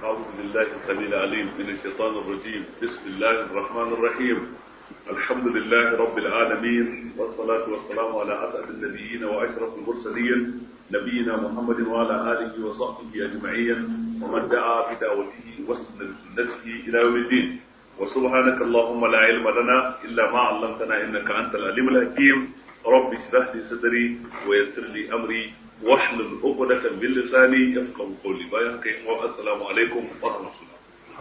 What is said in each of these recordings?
أعوذ بالله السميع العليم من الشيطان الرجيم بسم الله الرحمن الرحيم الحمد لله رب العالمين والصلاة والسلام على أسعد النبيين وأشرف المرسلين نبينا محمد وعلى آله وصحبه أجمعين ومن دعا بدعوته واستنى بسنته إلى يوم الدين وسبحانك اللهم لا علم لنا إلا ما علمتنا إنك أنت العليم الحكيم رب اشرح لي صدري ويسر لي أمري واحلل عقدة من لساني يفقه قولي بايعك والسلام عليكم ورحمة الله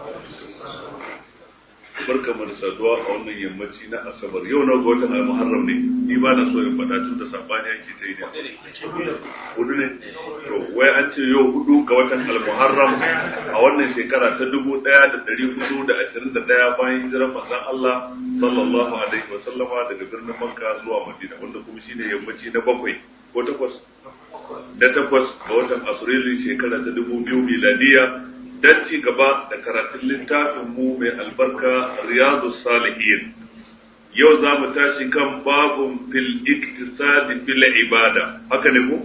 barka mu da saduwa a wannan yammaci na asabar yau na watan al-muharram ne ni ba na so in faɗa tun da sabani yake ta yi ne hudu ne to wai an ce yau hudu ga watan al-muharram a wannan shekara ta dubu ɗaya da ɗari hudu da ashirin da ɗaya bayan hijirar manzon Allah sallallahu alaihi wa sallama daga birnin Makka zuwa Madina wanda kuma shine yammaci na bakwai ko takwas da takwas ga watan Afrilu shekara ta dubu biyu miladiya don ci gaba da karatun littafin mu mai albarka riyadu salihin yau za mu tashi kan babun fil iktisadi fil ibada haka ne ko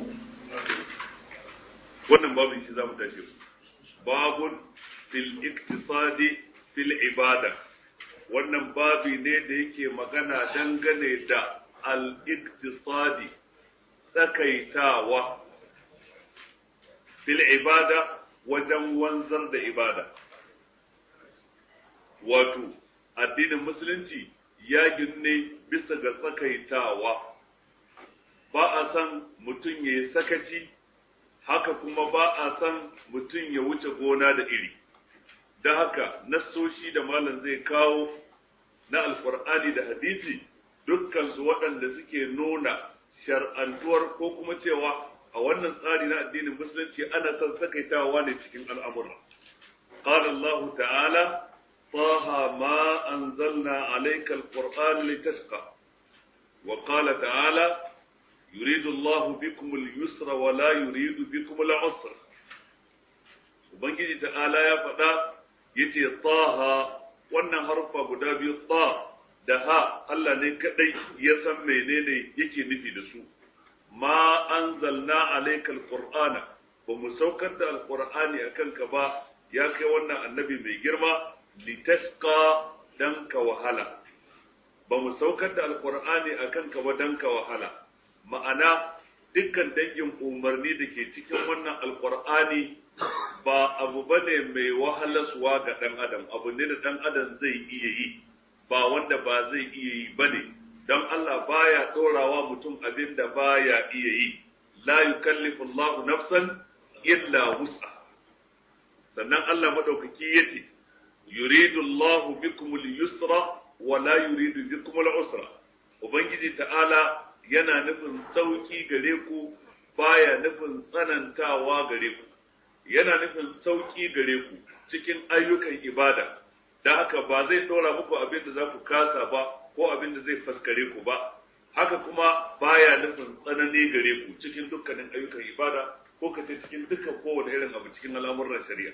wannan babun shi za mu tashi babun fil iktisadi fil ibada wannan babi ne da yake magana dangane da al iktisadi tsakaitawa fil ibada wajen wanzar da ibada wato addinin musulunci ya ginne bisa ga tsakaitawa ba a san mutum ya yi sakaci haka kuma ba a san mutum ya wuce gona da iri da haka nassoshi da malam zai kawo na alkur'ani da hadisi dukkansu waɗanda suke nuna shar'antuwar ko kuma cewa a wannan tsari na addinin musulunci ana son sakaitawa ne cikin al'amura. Qala Allah ta'ala, Taha ma anzalna alayka al-Qur'an litashqa. Wa qala ta'ala, yuridu Allah bikum al-yusra wa la yuridu bikum al-usra. Ubangiji ta'ala ya faɗa yace Taha wannan harfa guda biyu ta da ha Allah ne kadai ya san menene yake nufi da su. ma anzalna alayka alqur'ana ba mu saukar da alqur'ani akan ka ba ya kai wannan annabi mai girma litashqa dan ka wahala ba mu saukar da alqur'ani akan ka ba dan ka wahala ma'ana dukkan dangin umarni da ke cikin wannan alqur'ani ba abu bane mai wahalaswa ga dan adam abu ne da dan adam zai iya yi ba wanda ba zai iya yi bane don Allah baya ɗorawa mutum abin da baya iya yi, la yukallifu Allahu nafsan illa wus'a. Sannan Allah maɗaukaki ya ce, yuridu Allahu bikumul yusra wa la yuridu bikumul usra. Ubangiji ta'ala yana nufin sauki gare ku baya nufin tsanantawa gare ku. Yana nufin sauki gare ku cikin ayyukan ibada, da haka ba zai ɗora muku abin da za ku kasa ba ko abin da zai faskare ku ba haka kuma baya nufin tsanani gare ku cikin dukkanin ayyukan ibada ko kace cikin dukkan kowane irin abu cikin al'amuran shari'a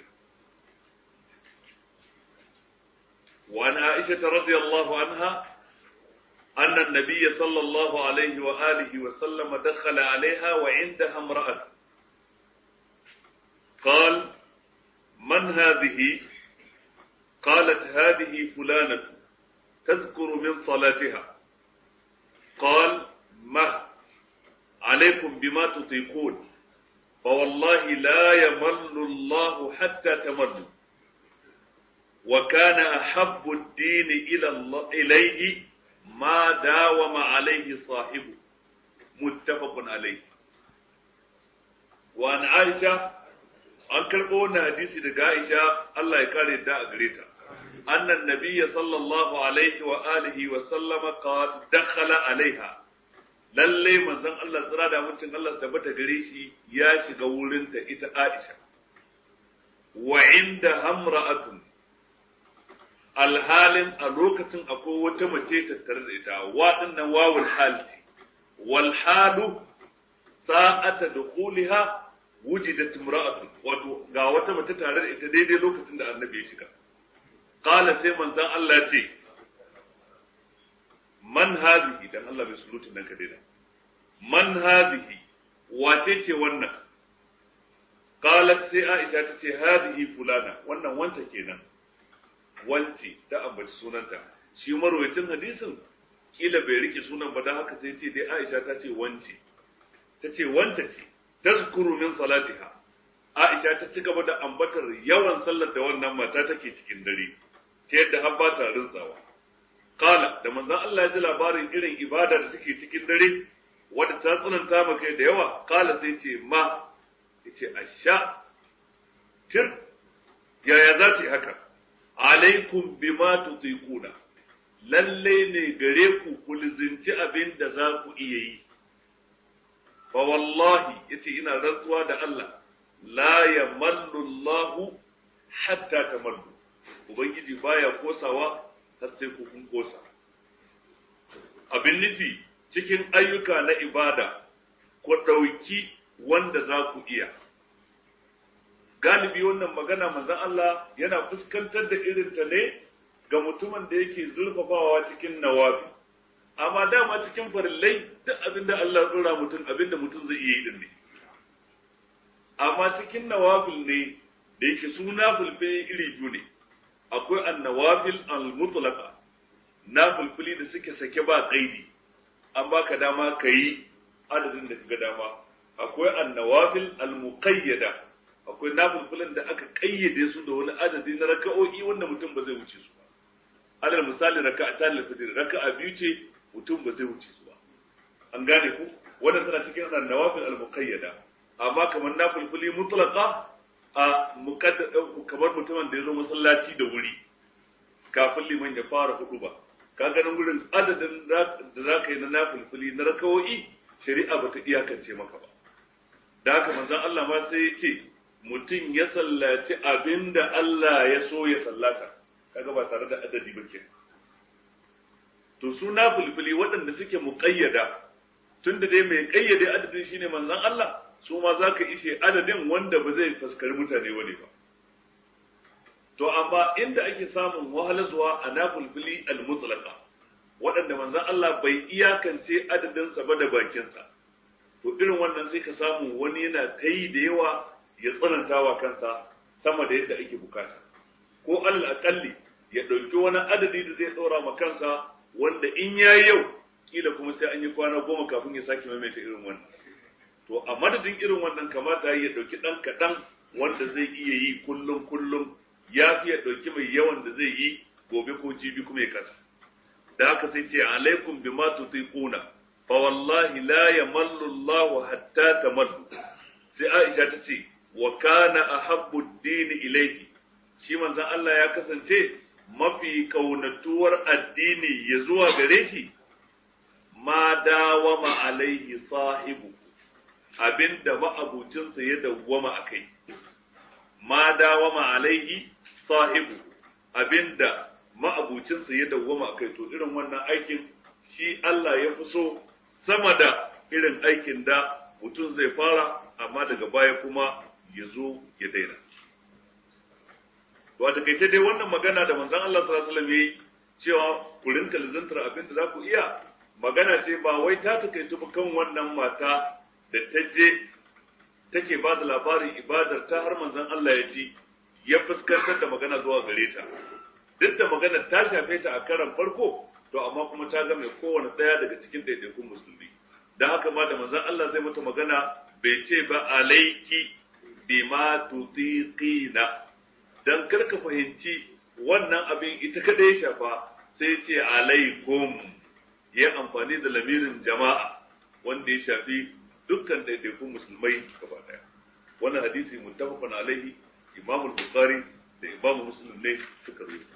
وعن عائشة رضي الله عنها أن النبي صلى الله عليه وآله وسلم دخل عليها وعندها امرأة قال من هذه قالت هذه فلانة تذكر من صلاتها قال ما عليكم بما تطيقون فوالله لا يمل الله حتى تملوا وكان أحب الدين إلى الله إليه ما داوم عليه صاحبه متفق عليه وعن عائشة an karɓo wannan hadisi daga Aisha Allah ya kare da a gare ta أن النبي صلى الله عليه وآله وسلم قال دخل عليها lalle manzon Allah tsira da mutum Allah tabbata gare shi ya shiga wurinta ita Aisha wa inda hamra'atun alhalin a lokacin akwai wata mace tattare da ita waɗannan wawul halti wal halu sa'ata dukhuliha wujidat imra'atun wato ga wata mace tare da ita daidai lokacin da annabi ya shiga qala sai manzon Allah ya ce man hadhihi dan Allah bai sulutin nan ka daina man hadhihi wace ce wannan qalat sai Aisha ta ce hadhihi fulana wannan wanta kenan wanci ta ambaci sunanta shi marwayacin hadisin kila bai rike sunan ba dan haka sai ce dai Aisha ta ce wanci ta ce wanta ce tazkuru min salatiha Aisha ta ci gaba da ambatar yawan sallar da wannan mata take cikin dare ta yadda har ba ta rintsawa Kala da manzon Allah ya ji labarin irin ibada da suke cikin dare wadda ta tsananta maka da yawa kala sai ce ma yace asha tir yaya za ta yi haka alaikum bima tutiquna lalle ne gare ku ku lizinci abin da za ku iya yi fa wallahi yace ina rantsuwa da Allah la yamallu Allah hatta tamallu ubangiji baya kosawa har sai ku kun kosa abin nufi cikin ayyuka na ibada ku ɗauki wanda za ku iya galibi wannan magana manzon Allah yana fuskantar da irin ta ne ga mutumin da yake zurfafawa cikin nawafi amma dama cikin farillai duk abin da Allah tsora mutum abin da mutum zai iya yi din ne amma cikin nawafil ne da yake suna fulfe iri biyu ne akwai annawafil al-mutlaqa na fulfuli da suke sake ba kaidi an baka dama kayi adadin da kaga dama akwai annawafil al-muqayyada akwai nafilfilin da aka kayyade su da wani adadi na raka'o'i wanda mutum ba zai wuce su ba alal misali raka'ata al-fajr raka'a biyu ce mutum ba zai wuce su ba an gane ku wannan tana cikin annawafil al-muqayyada amma kamar nafilfili mutlaqa a kamar mutumin da ya zo masallaci da wuri kafin liman ya fara hudu ba ka ganin gurin adadin da za ka yi na nafilfili na rakawo'i shari'a ba ta iyakance maka ba da haka manzon Allah ma sai ya ce mutum ya sallaci abin da Allah ya so ya sallata kaga ba tare da adadi ba ke to su nafilfili waɗanda suke muƙayyada tunda dai mai ƙayyade adadin shine manzon Allah su ma za ka ishe adadin wanda ba zai faskari mutane wani ba. To, amma inda ake samun wahalarwa a nafulfili al-mutlaka waɗanda manzan Allah bai iyakance adadinsa ba da bakinsa, to irin wannan sai ka samu wani yana ta yi da yawa ya tsananta wa kansa sama da yadda ake bukata. Ko alal aƙalli ya ɗauki wani adadi da zai ɗora ma kansa wanda in ya yi yau, kila kuma sai an yi kwana goma kafin ya sake maimaita irin wannan. to a madadin irin wannan kamata ya ɗauki ɗan kaɗan wanda zai iya yi kullum kullum ya fi ya ɗauki mai yawan da zai yi gobe ko jibi kuma ya kasa da haka sai ce alaikum bima tutiquna fa wallahi la yamallu Allahu hatta tamallu sai Aisha ta ce wa kana ahabbu ad-din ilayhi shi manzon Allah ya kasance mafi kaunatuwar addini ya zuwa gare shi ma dawama alaihi sahibu abinda ma'abucinsa ya dawwama a kai, ma dawama alaihi sahibu abinda ma'abucinsa ya dawwama a kai, to irin wannan aikin shi Allah ya fi so sama da irin aikin da mutum zai fara, amma daga baya kuma ya zo ya daina. To, a takaice dai wannan magana da manzon Allah sallallahu alaihi wasallam yayi cewa ku rinka lizantar abin da za ku iya, magana ce ba wai ta takaitu ba kan wannan mata da ta je take ba da labarin ibadar ta har manzon Allah ya ji ya fuskantar da magana zuwa gare ta duk da magana ta shafe ta a karan farko to amma kuma ta ga mai kowane ɗaya daga cikin ɗaiɗaikun musulmi da haka ma da manzon Allah zai mata magana bai ce ba alaiki bima tutiqina dan karka fahimci wannan abin ita kada ya shafa sai ce alaikum ya amfani da lamirin jama'a wanda ya shafi dukkan ɗaiɗaikun musulmai gaba ɗaya wannan hadisi muttafaqun alaihi imamu bukhari da imamu muslim ne suka rubuta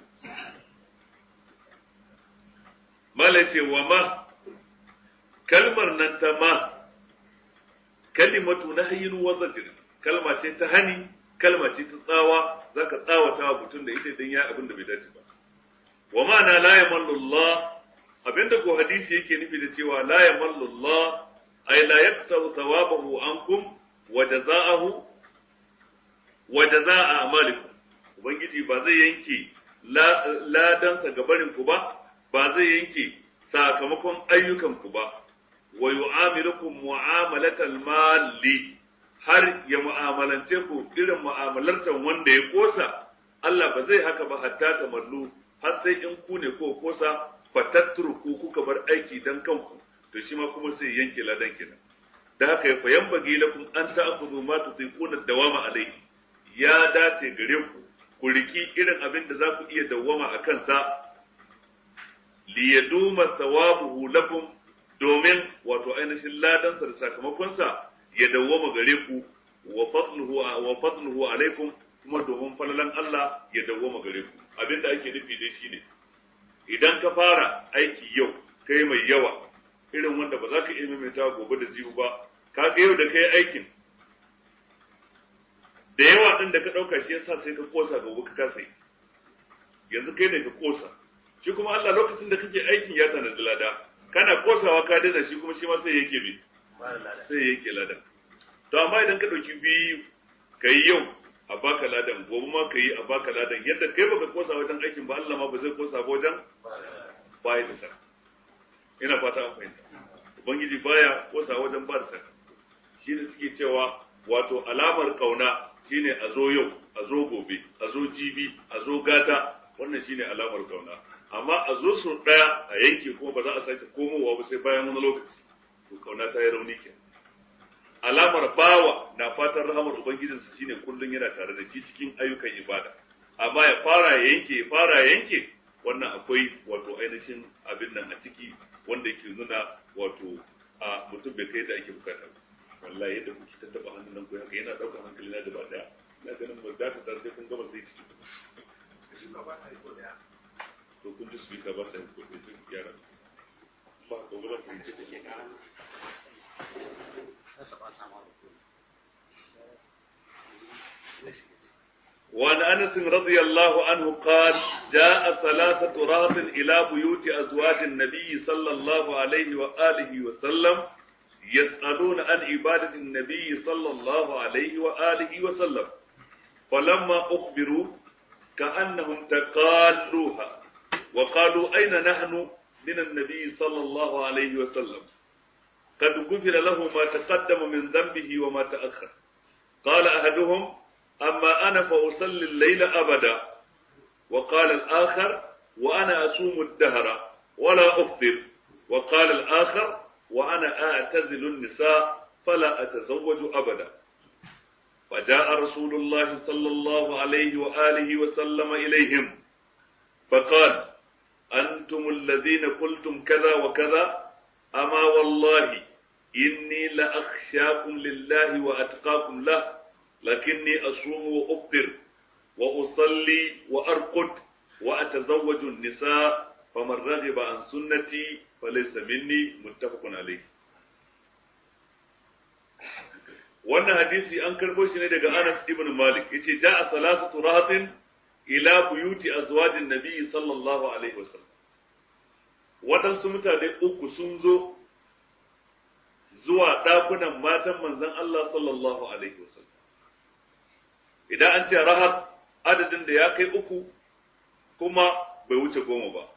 mala ce wa ma kalmar nan ta ma kalimatu nahyin wa zajr kalma ce ta hani kalma ce ta tsawa zaka tsawata wa mutum da ita idan ya abin da bai dace ba wa ma'ana la yamallu Allah abinda ko hadisi yake nufi da cewa la yamallu Allah ay la yaqtaru thawabahu ankum wa jazaahu wa jazaa a'malikum ubangiji ba zai yanke ladansa ga barin ku ba ba zai yanke sakamakon ayyukan ku ba wa yu'amilukum mu'amalatal mali har ya mu'amalance ku irin mu'amalartar wanda ya kosa Allah ba zai haka ba hatta ta mallu har sai in ku ne ko kosa fatatturu ku kuka bar aiki dan kanku to shi ma kuma sai yanke ladan kenan da haka ya fayan bagi lakum an ta'khudhu ma tutiquna dawama alayhi ya dace gare ku ku riki irin abin da za ku iya dawwama a kansa li yaduma thawabuhu lakum domin wato ainihin ladansa da sakamakonsa ya dawwama gare ku wa fadluhu wa fadluhu alaikum kuma domin falalan Allah ya dawwama gare ku abinda ake nufi dai shine idan ka fara aiki yau kai mai yawa irin wanda ba za ka iya maimaita gobe da jibu ba ka ga yau da kai aikin da yawa din da ka dauka shi yasa sai ka kosa gobe ka kasa yanzu kai ne ka kosa shi kuma Allah lokacin da kake aikin ya tanadi lada kana kosawa ka daina shi kuma shi ma sai yake bi sai yake lada to amma idan ka dauki biyu ka yi yau a baka ladan gobe ma ka yi a baka ladan yadda kai baka kosa wajen aikin ba Allah ma ba zai kosa ba wajen baya da sa ina fata an fahimta ubangiji baya kosa wajen ba da sa shi ne suke cewa wato alamar kauna shine a zo yau a zo gobe a zo jibi a zo gata wannan shine alamar kauna amma a zo su daya a yanke kuma ba za a sake komowa ba sai bayan wani lokaci to kauna ta yi rauni ke alamar bawa na fatan rahamar ubangijinsa shine kullum yana tare da shi cikin ayyukan ibada amma ya fara ya yanke ya fara ya yanke wannan akwai wato ainihin abin nan a ciki wanda yake nuna wato a mutum bai kai da ake bukata wallahi yadda kuke tattaba hannun nan ko haka yana daukar hankali na gaba daya na ganin ba za ka tare sai kun gama sai ciki to kun ji speaker ba sai ko sai yara ba ko ba ku ji وعن انس رضي الله عنه قال جاء ثلاثة رهط إلى بيوت أزواج النبي صلى الله عليه وآله وسلم يسألون عن عبادة النبي صلى الله عليه وآله وسلم فلما أخبروا كأنهم تقالوها وقالوا أين نحن من النبي صلى الله عليه وسلم قد غفر له ما تقدم من ذنبه وما تأخر قال أحدهم أما أنا فأصلي الليل أبدا وقال الآخر وأنا أصوم الدهر ولا أفطر وقال الآخر وأنا أعتزل النساء فلا أتزوج أبدا فجاء رسول الله صلى الله عليه وآله وسلم إليهم فقال أنتم الذين قلتم كذا وكذا أما والله إني لأخشاكم لله وأتقاكم له لكني أصوم وأفطر وأصلي وأرقد وأتزوج النساء فمن رغب عن سنتي فليس مني متفق عليه wannan hadisi an karbo shi ne daga Anas ibn Malik yace ja'a salasatu rahatin ila buyuti azwajin nabi sallallahu alaihi wasallam waɗansu mutane uku sun zo zuwa ɗakunan matan manzon Allah sallallahu alaihi wasallam idan an ce rahat adadin da ya kai uku kuma bai wuce goma ba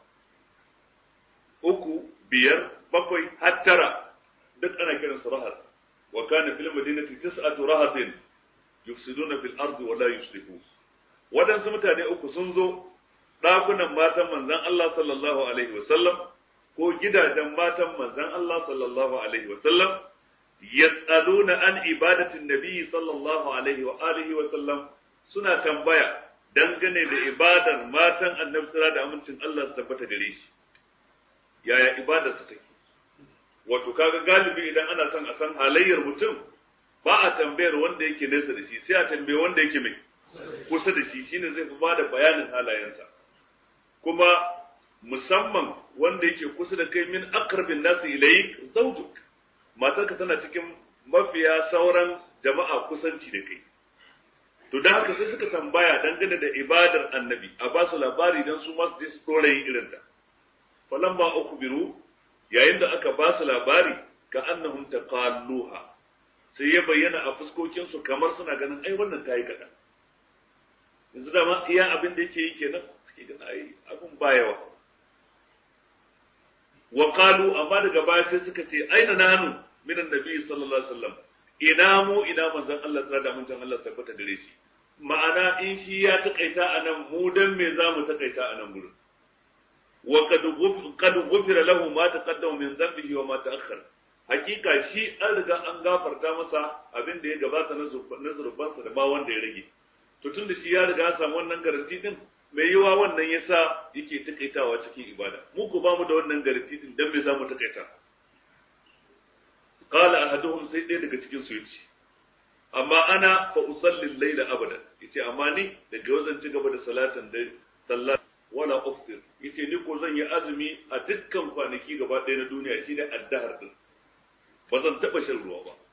uku biyar bakwai har tara duk ana kiransu rahat wa kana fil madinati tis'atu rahatin yufsiduna fil ardi wa la yuslihun waɗansu mutane uku sun zo ɗakunan matan manzon Allah sallallahu alaihi wasallam ko gidajen matan manzon Allah sallallahu alaihi wasallam yas'aluna an ibadatin nabi sallallahu alaihi wa alihi wa sallam suna tambaya dangane da ibadar matan annabi sallallahu da amincin Allah su tabbata gare shi yaya ibadar su take wato kaga galibi idan ana son a san halayyar mutum ba a tambayar wanda yake nesa da shi sai a tambaye wanda yake mai kusa da shi shine zai fi bada bayanin halayensa kuma musamman wanda yake kusa da kai min aqrabin nasi ilayk zawjuk matarka tana cikin mafiya sauran jama'a kusanci da kai to dan haka sai suka tambaya dangane da ibadar annabi a ba su labari dan su masu je su dora yin irin ta falamma ukhbiru yayin da aka ba su labari ka annahum taqalluha sai ya bayyana a fuskokin su kamar suna ganin ai wannan tayi kadan yanzu da ma iya abin da yake yi kenan suke ganin ai abin ba yawa wa qalu amma daga baya sai suka ce aina nanu min annabi sallallahu alaihi wasallam ina mu ina manzon Allah tsara da manzon Allah tabbata gare shi ma'ana in shi ya takaita a nan mu dan me za mu takaita a nan gurin wa qad ghufira lahu ma taqaddama min dhanbihi wa ma ta'akhkhara hakika shi an riga an gafarta masa abin da ya gabata na zurbansa da ba wanda ya rage to tun da shi ya riga ya samu wannan garanti din mai yiwa wannan yasa yake takaitawa cikin ibada mu ko ba mu da wannan garanti din dan me za mu takaita qala ahaduhum sai ɗaya daga cikin su yace amma ana fa usalli al-layla abada yace amma ni daga yau zan ci gaba da salatan dare sallah wala uftir yace ni ko zan yi azumi a dukkan kwanaki gaba ɗaya na duniya shine addahar din ba zan taɓa shan ruwa ba.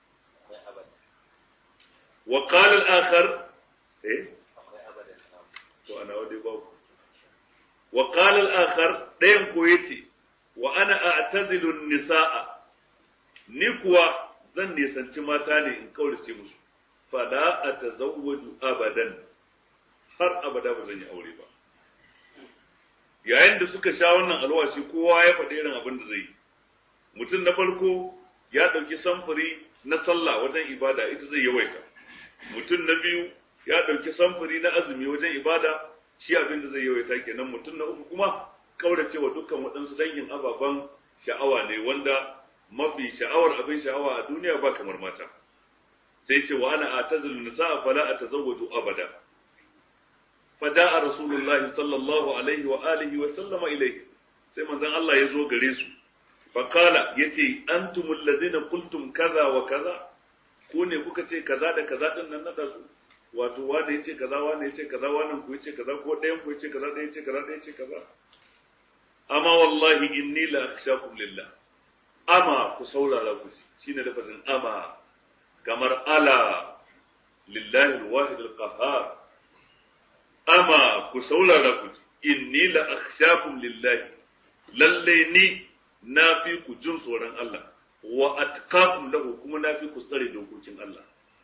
Wa qala al-akhar eh to ana wade ba wa qala al-akhar dayan ko yace wa ana a'tazilu an-nisaa ni kuwa zan nisanci mata ne in kaurace musu fa la atazawwaju abadan har abada ba zan yi aure ba yayin da suka sha wannan alwashi kowa ya faɗi irin abin da zai yi mutum na farko ya ɗauki samfuri na sallah wajen ibada ita zai yawaita mutum na biyu ya ɗauki samfuri na azumi wajen ibada shi abin da zai yawaita kenan mutum na uku kuma kaurace wa dukkan waɗansu dangin ababen sha'awa ne wanda mafi sha'awar abin sha'awa a duniya ba kamar mata sai ce wa ana atazilu nisa'a fala atazawwaju abada fada'a rasulullahi sallallahu alaihi wa alihi wa sallama ilaihi sai manzon Allah ya zo gare su Fakala ya ce, An tumul kultum kaza wa kaza, ko ne kuka ce kaza da kaza ɗin nan naɗa su, wato wane ya ce kaza, wane ya ce kaza, wane ku ya ce kaza, ko ɗayan ku ya ce kaza, ɗaya ya ce kaza, ɗaya ya ce kaza. Amma wallahi inni la akhshakum lillah. Ama ku saurara ku shi ne lafazin ama kamar ala lillahi alwahid alqahhar. Ama ku saurara ku inni la akhshakum lillahi. Lalle ni na fi ku jin tsoron Allah wa atqakum lahu kuma na fi ku tsare dokokin Allah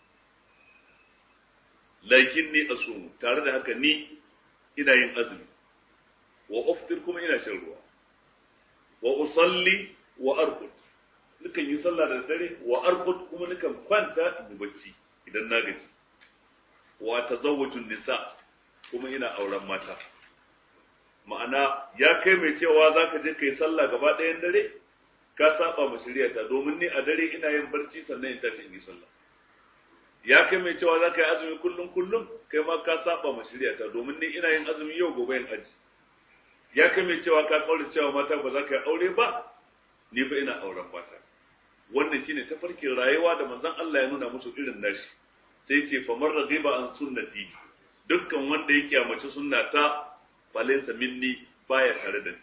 lakin ni asumu tare da haka ni ina yin azumi wa uftir kuma ina shan ruwa wa usalli wa arqud nukan yi sallah da dare wa arqud kuma nukan kwanta in bacci idan na gaji wa tazawwaju nisa kuma ina auren mata ma'ana ya kai mai cewa za ka je ka yi sallah gaba ɗayan dare ka saba ma shari'ata domin ni a dare ina yin barci sannan in tashi in yi sallah ya kai mai cewa za ka yi azumi kullum kullum kai ma ka saba ma shari'ata domin ni ina yin azumi yau gobe in aji ya kai mai cewa ka kaura cewa mata ba za ka yi aure ba ni fa ina auren mata wannan shine tafarkin rayuwa da manzon Allah ya nuna musu irin nashi sai ce famar raghiba an sunnati dukkan wanda ya kyamaci sunnata falaysa minni baya tare da ni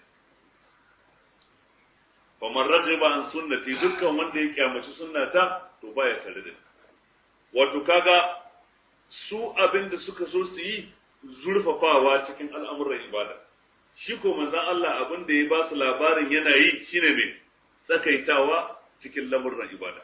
faman raghiba an sunnati dukkan wanda ya kyamaci sunnata to baya tare da ni wato kaga su abin da suka so su yi zurfafawa cikin al'amuran ibada shi ko manzon Allah abin da ya ba su labarin yana yi shine mai tsakaitawa cikin lamurran ibada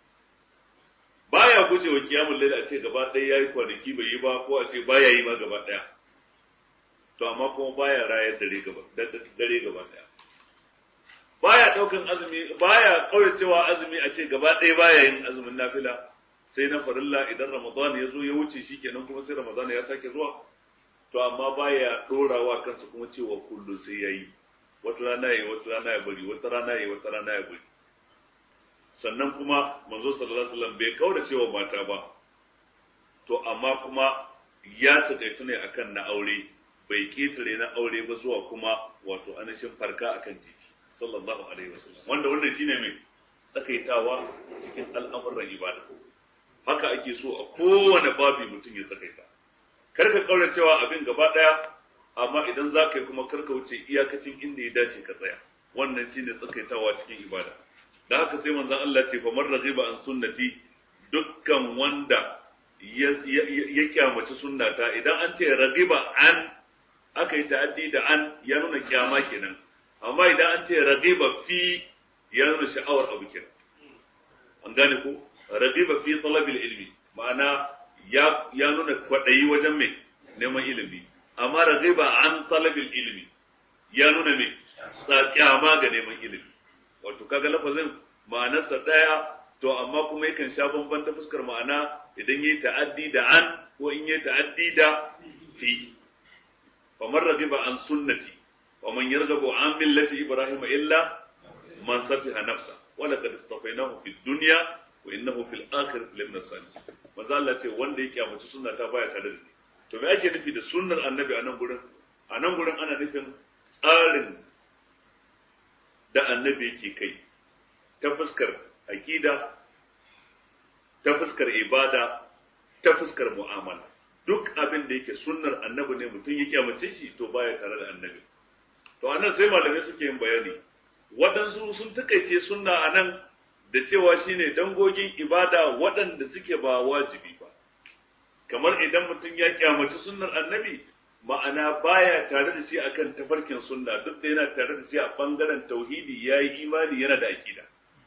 baya guje wa kiyamul lail a ce gaba ɗaya yayi kwanaki bai yi ba ko a ce baya yi ma gaba ɗaya to amma kuma baya rayar dare gaba dare gaba ɗaya baya daukan azumi baya kauracewa azumi a ce gaba ɗaya baya yin azumin nafila sai na farilla idan ramadan ya zo ya wuce shi kenan kuma sai ramadan ya sake zuwa to amma baya dorawa kansa kuma cewa kullum sai yayi wata rana yayi wata rana ya bari wata rana yayi wata rana ya bari sannan kuma manzo sallallahu alaihi wasallam bai kaura cewa mata ba to amma kuma ya taƙaitu ne akan na aure bai ketare na aure ba zuwa kuma wato anashin farka akan titi sallallahu alaihi wasallam wanda wannan shine mai tsakaitawa cikin al'amuran ibada haka ake so a kowane babi mutum ya tsakaita kar ka kaura cewa abin gaba daya amma idan za ka yi kuma kar ka wuce iyakacin inda ya dace ka tsaya wannan shine tsakaitawa cikin ibada da haka sai manzon Allah ce fa man raghiba an sunnati dukkan wanda ya kyamaci sunnata idan an ce raghiba an aka yi ta'addi da an ya nuna kyama kenan amma idan an ce raghiba fi ya nuna sha'awar abu kenan an gane ko raghiba fi talabil ilmi ma'ana ya ya nuna kwadayi wajen mai neman ilimi amma raghiba an talabil ilmi ya nuna mai kyama ga neman ilimi wato kaga lafazin ma'anarsa daya to amma kuma yakan sha bamban ta fuskar ma'ana idan yayi ta'addi da an ko in yayi ta'addi da fi fa man raghiba an sunnati wa man yarghabu an millati ibrahim illa man safiha nafsa wa laqad istafaynahu fid dunya wa innahu fil akhirati lamina salihin manzo Allah ce wanda ya kyamaci sunna ta baya tare da ni to me ake nufi da sunnar annabi a nan gurin a nan gurin ana nufin tsarin da annabi yake kai ta fuskar aqida ta fuskar ibada ta fuskar mu'amala duk abin da yake sunnar annabi ne mutum ya kyamace shi to baya tare da annabi to anan sai malamai suke yin bayani waɗansu sun takaice sunna a nan da cewa shine dangogin ibada waɗanda suke ba wajibi ba kamar idan mutum ya kyamaci sunnar annabi ma'ana baya tare da shi akan tafarkin sunna duk da yana tare da shi a bangaren tauhidi ya yi imani yana da aƙida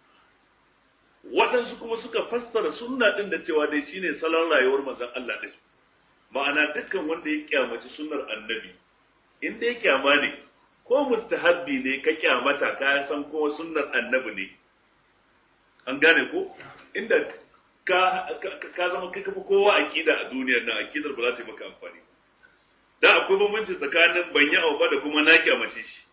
waɗansu kuma suka fassara sunna ɗin da cewa dai shine salon rayuwar manzon Allah ɗin ma'ana dukkan wanda ya kyamaci sunnar annabi in dai kyama ne ko mustahabbi ne ka kyamata ka san ko sunnar annabi ne an gane ko inda ka ka zama kai kafa kowa aqida a duniyar nan aqidar ba za ta yi maka amfani da akwai bambanci tsakanin ban yi abu ba da kuma na kyamace shi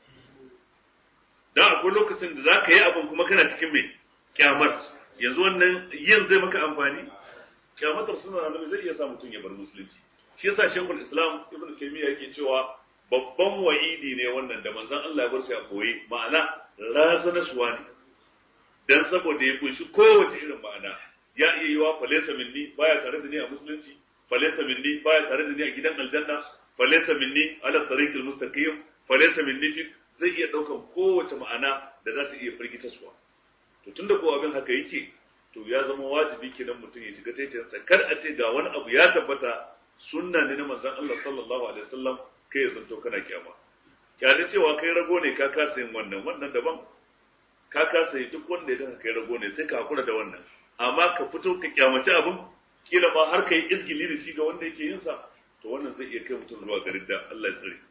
da akwai lokacin da za ka yi abin kuma kana cikin mai kyamar yanzu wannan yin zai maka amfani kyamatar suna annabi zai iya sa mutum ya bar musulunci shi yasa shekul islam ibn taymiya yake cewa babban wa'idi ne wannan da manzon Allah ya bar shi a koyi ma'ana razanaswa ne dan saboda ya kunshi kowace irin ma'ana ya iya yiwa falesa minni baya tare da ni a musulunci falesa minni baya tare da ni a gidan aljanna falesa minni ala tariqil mustaqim falesa minni fi zai iya daukan kowace ma'ana da za ta iya firgitaswa to tunda ko abin haka yake to ya zama wajibi kenan mutum ya shiga taitayensa kar a ce ga wani abu ya tabbata sunna ne na manzon Allah sallallahu alaihi wasallam kai ya zanto kana kiyama kyale cewa kai rago ne ka kasa yin wannan wannan daban ka kasa yi duk wanda ya kai rago ne sai ka hakura da wannan amma ka fito ka kyamaci abin kila ma har ka yi izgili da shi ga wanda yake yin sa to wannan zai iya kai mutum zuwa garin da Allah ya tsare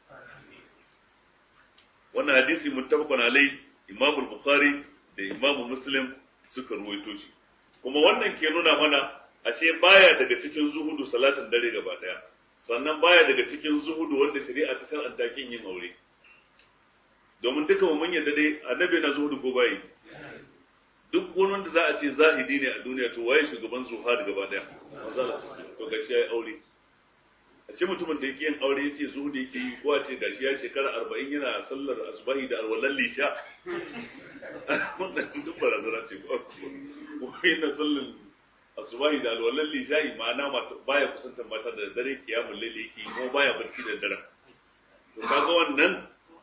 wannan hadisi muttafaqun alai Imam al-Bukhari da Imam Muslim suka ruwaito shi kuma wannan ke nuna mana ashe baya daga cikin zuhudu salatin dare gaba daya sannan baya daga cikin zuhudu wanda shari'a ta shar'anta kin yin aure domin duka mu mun yadda dai annabi na zuhudu ko bai duk wani wanda za a ce zahidi ne a duniya to waye shugaban zuhad gaba daya to gashi yayi aure a ce mutumin da yake yin aure yace zuhudu yake yi ko a ce gashi ya shekara arba'in yana sallar asbahi da alwalan lisha wannan duk barazana ce ko yana sallar asubahi da alwalan lisha'i ma'ana baya kusantar mata da dare kiyamun laili yake ko baya barci da dare to kaga wannan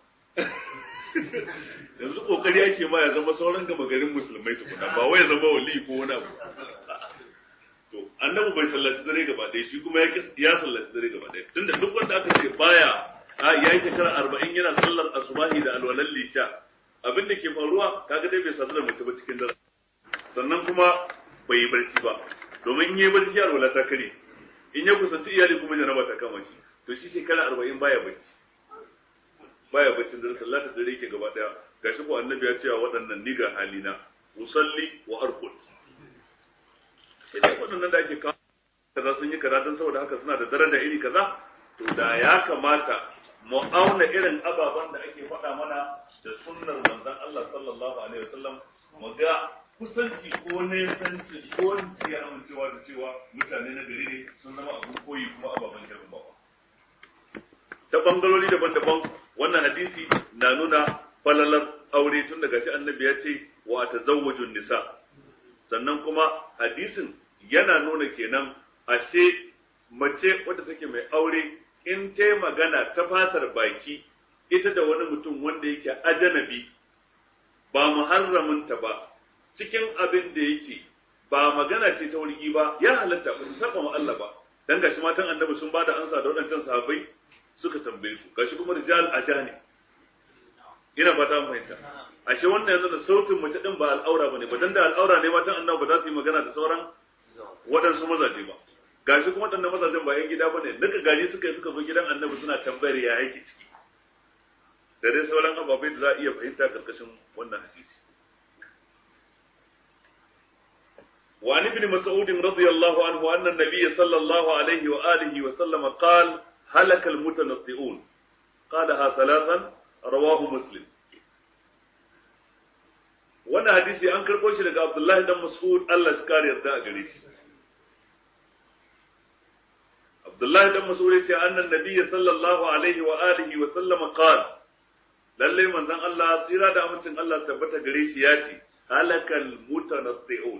yanzu kokari ake ma ya zama sauran gama garin musulmai tukuna ba wai ya zama wali ko wani abu to annabi bai sallaci dare gaba ɗaya shi kuma ya sallaci dare gaba ɗaya tunda duk wanda aka ce baya ya yi shekara arba'in yana sallar asubahi da alwalan lisha abin da ke faruwa kaga dai bai sadu da mace ba cikin dare sannan kuma bai yi barci ba domin in yi barci alwala ta kare in ya kusanci iyali kuma janaba ta kama shi to shi shekara arba'in baya barci baya barcin dare sallah ta dare yake gaba daya gashi ko annabi ya ce waɗannan ni ga halina usalli wa arqud sai dai waɗannan da ake kawo kaza sun yi kaza don saboda haka suna da daraja iri kaza to da ya kamata mu auna irin ababen da ake faɗa mana da sunnar manzon Allah sallallahu alaihi wasallam mu ga kusanci ko nesanci ko ya amincewa da cewa mutane na gari ne sun zama abin koyi kuma ababen girmamawa ta bangarori daban-daban wannan hadisi na nuna falalar aure tun daga shi annabi ya ce wa tazawwajun nisa sannan kuma hadisin yana nuna kenan ashe mace wadda take mai aure in ta magana ta fatar baki ita da wani mutum wanda yake ajanabi ba muharraminta ba cikin abin da yake ba magana ce ta wurgi ba ya halatta ba su saba ma Allah ba dan gashi matan annabi sun bada ansa da wadancan sahabbai suka tambaye su gashi kuma rijal ajani ina ba ta fahimta ashe wannan yanzu da sautin mace din ba al'aura bane ba dan da al'aura ne matan annabi ba za su yi magana da sauran waɗansu mazaje ba gashi kuma waɗannan mazajen ba yan gida bane nika gari suka yi suka zo gidan annabi suna tambayar ya yake ciki da dai sauran ababai da za a iya fahimta karkashin wannan hadisi وعن ابن مسعود رضي الله عنه أن النبي صلى الله عليه وآله وسلم قال هلك المتنطئون قالها ثلاثا رواه مسلم wannan hadisi an karɓo shi daga Abdullahi dan Mas'ud Allah shi kare yarda a gare shi Abdullahi dan Mas'ud yace annan nabiyyi sallallahu alaihi wa alihi wa sallama qala lalle manzon Allah tsira da amincin Allah tabbata gare shi yace halakal mutanatti'un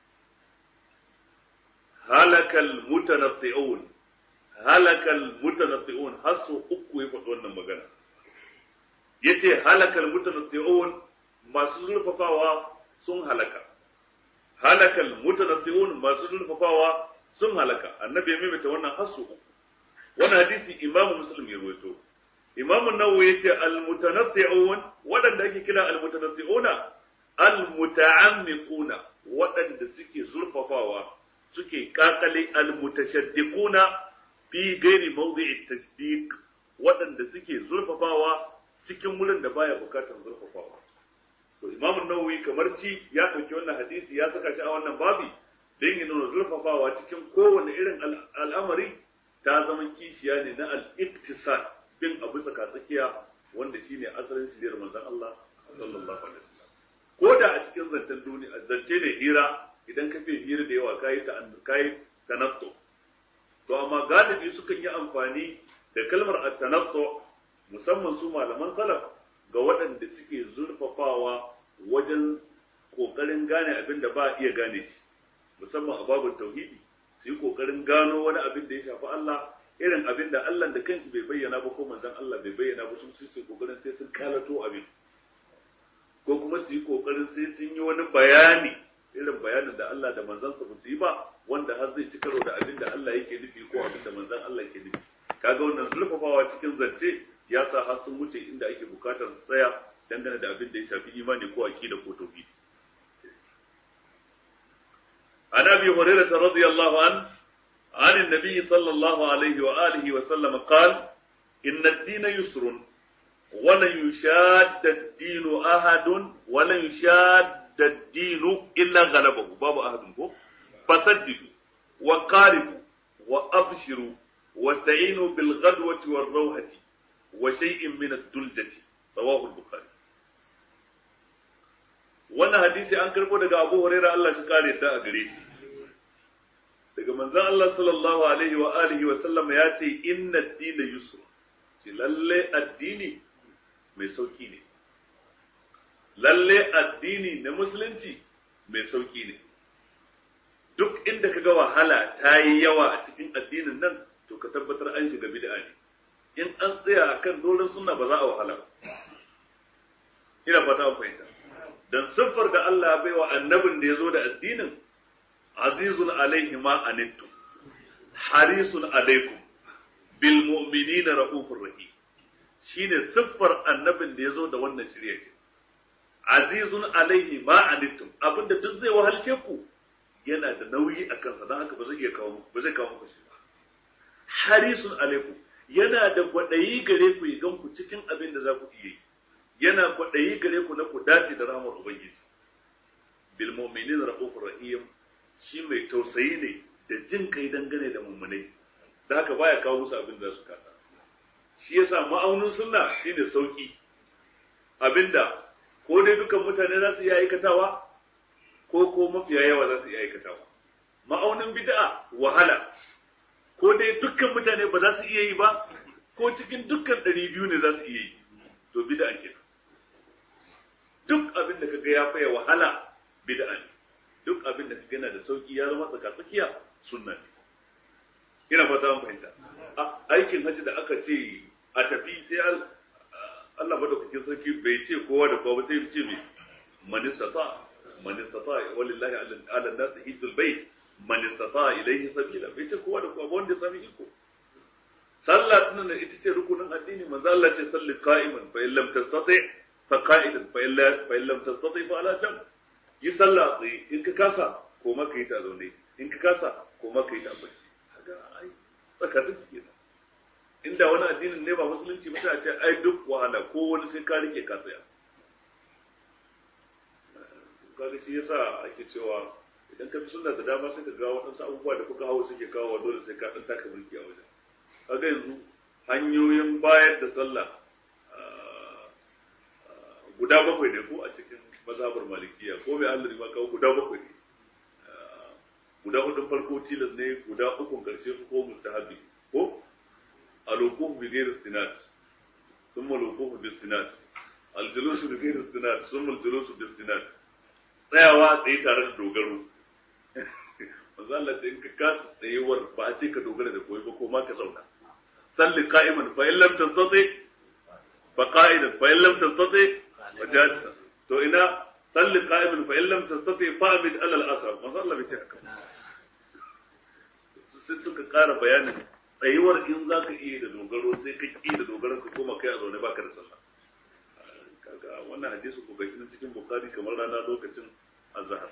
halakal mutanatti'un halakal mutanatti'un har sau uku ya faɗi wannan magana yace halakal mutanatti'un masu zurfafawa sun halaka halakal mutanatti'un masu zurfafawa sun halaka annabi ya maimaita wannan har sau uku wannan hadisi imamu muslim ya rawaito imamu nawawi yace al mutanatti'un waɗanda ake kira al mutanatti'una al muta'ammiquna waɗanda suke zurfafawa suke kakale al mutashaddiquna fi gairi mawdi'i tasdiq waɗanda suke zurfafawa cikin wurin da baya bukatar zurfafawa to imam nawawi kamar shi ya ɗauki wannan hadisi ya saka shi a wannan babi don ya nuna zurfafawa cikin kowane irin al'amari ta zama kishiya ne na al-iktisad bin abu tsaka tsakiya wanda shine asalin shiriyar manzon Allah sallallahu alaihi wasallam ko da a cikin zancen duniya zance ne hira idan ka fi hira da yawa kayi ta kayi tanattu to amma galibi sukan yi amfani da kalmar at-tanattu musamman su malaman salaf ga waɗanda suke zurfafawa wajen kokarin gane abin da ba iya gane shi musamman a babin tauhidi su yi kokarin gano wani abin da ya shafi Allah irin abin da Allah da kanshi bai bayyana ba ko manzon Allah bai bayyana ba sun su kokarin sai sun kalato abin ko kuma su yi kokarin sai sun yi wani bayani irin bayanin da Allah da manzansa ba su yi ba wanda har zai ci karo da abin da Allah yake nufi ko abin da manzan Allah ke nufi kaga wannan zulfafawa cikin zance ya sa har sun wuce inda ake bukatar su tsaya dangane da abin da ya shafi imani ko aqida ko tauhidi عن ابي هريره رضي الله عنه عن النبي صلى الله عليه واله وسلم قال ان الدين يسر ولن يشاد الدين احد ولن يشاد الدين الا غلبه باب احد فسددوا وقاربوا وابشروا واستعينوا بالغدوه والروحه وشيء من الدلجه رواه البخاري wannan hadisi an karbo daga Abu Hurairah Allah shi kare ta a gare shi daga manzon Allah sallallahu alaihi wa alihi wa sallam ya ce inna ad-dina yusr ce lalle addini mai sauki ne lalle addini na musulunci mai sauki ne duk inda kaga wahala ta yi yawa a cikin addinin nan to ka tabbatar an shiga bid'a ne in an tsaya akan doron sunna ba za a wahala ba ina fata an fahimta dan siffar da Allah bai wa annabin da ya zo da addinin azizun alaihi ma anittu harisun alaikum bil mu'minina raufur rahim shine siffar annabin da ya zo da wannan shirya ce azizun alaihi ma anittum abinda duk zai wahalshe ku yana da nauyi a kansa don haka ba zai iya kawo ba zai kawo muku shi ba harisun alaikum yana da kwaɗayi gare ku ya gan ku cikin abin da za ku iya yi yana kwaɗayi gare ku na ku dace da rahmar Ubangiji. Bil mu'minin rahufur rahim shi mai tausayi ne da jin kai dangane da mummunai. Da haka baya kawo musu abin da su kasa. Shi yasa ma'aunin sunna shine sauki. Abinda ko dai dukan mutane za su iya aikatawa ko ko mafiya yawa za su iya aikatawa. Ma'aunin bid'a wahala. Ko dai dukkan mutane ba za su iya yi ba ko cikin dukkan ɗari biyu ne za su iya yi. To bid'a kenan. duk abin da kaga ya faya wahala bid'a ne duk abin da kaga yana da sauki ya zama tsaka tsakiya sunna ne ina fata an fahimta aikin haji da aka ce a tafi sai Allah madaukakin sarki bai ce kowa da kowa ba sai ce mai man istata man istata walillahi ala nas hijjul bait man istata ilayhi sabila bai ce kowa da kowa ba wanda ya sami iko sallah tunan ita ce rukunin addini manzo Allah ce salli qa'iman fa in lam tastati فقائدا فإن فإن لم تستطع فعلى جنب yi sallah tsaye in ka kasa ko maka yi ta zaune in ka kasa ko maka yi ta bacci kaga ai tsakanin kenan inda wani addinin ne ba musulunci mutum a ce ai duk wahala ko wani sai ka rike ka tsaya kaga shi yasa ake cewa idan ka fi sunna da dama sai ka ga waɗansu abubuwa da kuka hawo suke kawo dole sai ka ɗan taka mulki a wajen kaga yanzu hanyoyin bayar da sallah guda bakwai ne ko a cikin mazhabar malikiya ko mai Allah ma kawo guda bakwai ne guda hudun farko tilas ne guda ukun karshe ko mustahabi ko alwuquf bi ghairi istinad thumma alwuquf bi istinad aljulus bi ghairi istinad thumma aljulus bi istinad tsayawa tsaye tare da dogaro manzo Allah in ka kasa tsayewar ba a ce ka dogara da koyi ba ko ma ka zauna salli qa'iman fa in lam tastati fa qa'idan fa in lam tastati fa jalisa to ina salli qa'iman fa in lam tastati fa abid ala al-asr manzo Allah bai ce haka sai suka ƙara bayanin tsayuwar in za ka iya da dogaro sai ka ƙi da dogaron ka koma kai a zaune baka da sallah kaga wannan hadisi ko gashi cikin bukari kamar rana lokacin azhar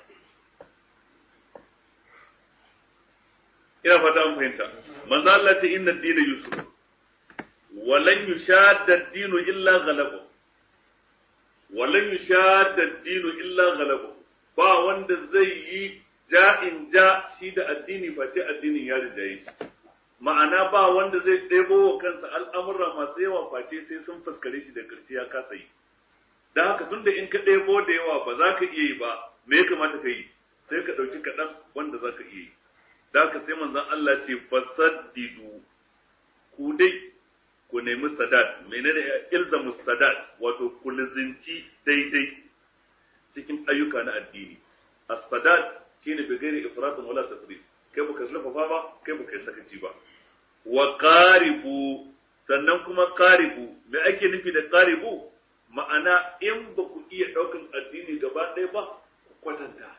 ina fata an fahimta manzo Allah ce inna ad-dina yusuf wa lan yushadda ad-dinu illa ghalabahu wa lan yushadda ad-dinu illa ghalabahu ba wanda zai yi ja'in ja shi da addini face addinin ya rijaye shi ma'ana ba wanda zai ɗebo wa kansa al'amura masu yawa face sai sun fuskare shi da ƙarshe ya kasa yi da haka tunda in ka ɗebo da yawa ba za ka iya yi ba me ya kamata ka yi sai ka ɗauki kaɗan wanda za ka iya yi da haka sai manzon Allah ce fasaddidu ku dai ku nemi sadat menene ilzamu sadat wato ku lizinci daidai cikin ayyuka na addini as-sadat shine bi gairi ifratin wala tafrid kai baka zurfafa ba kai baka yi sakaci ba wa qaribu sannan kuma qaribu me ake nufi da qaribu ma'ana in ba ku iya daukan addini gaba ɗaya ba ku kwatanta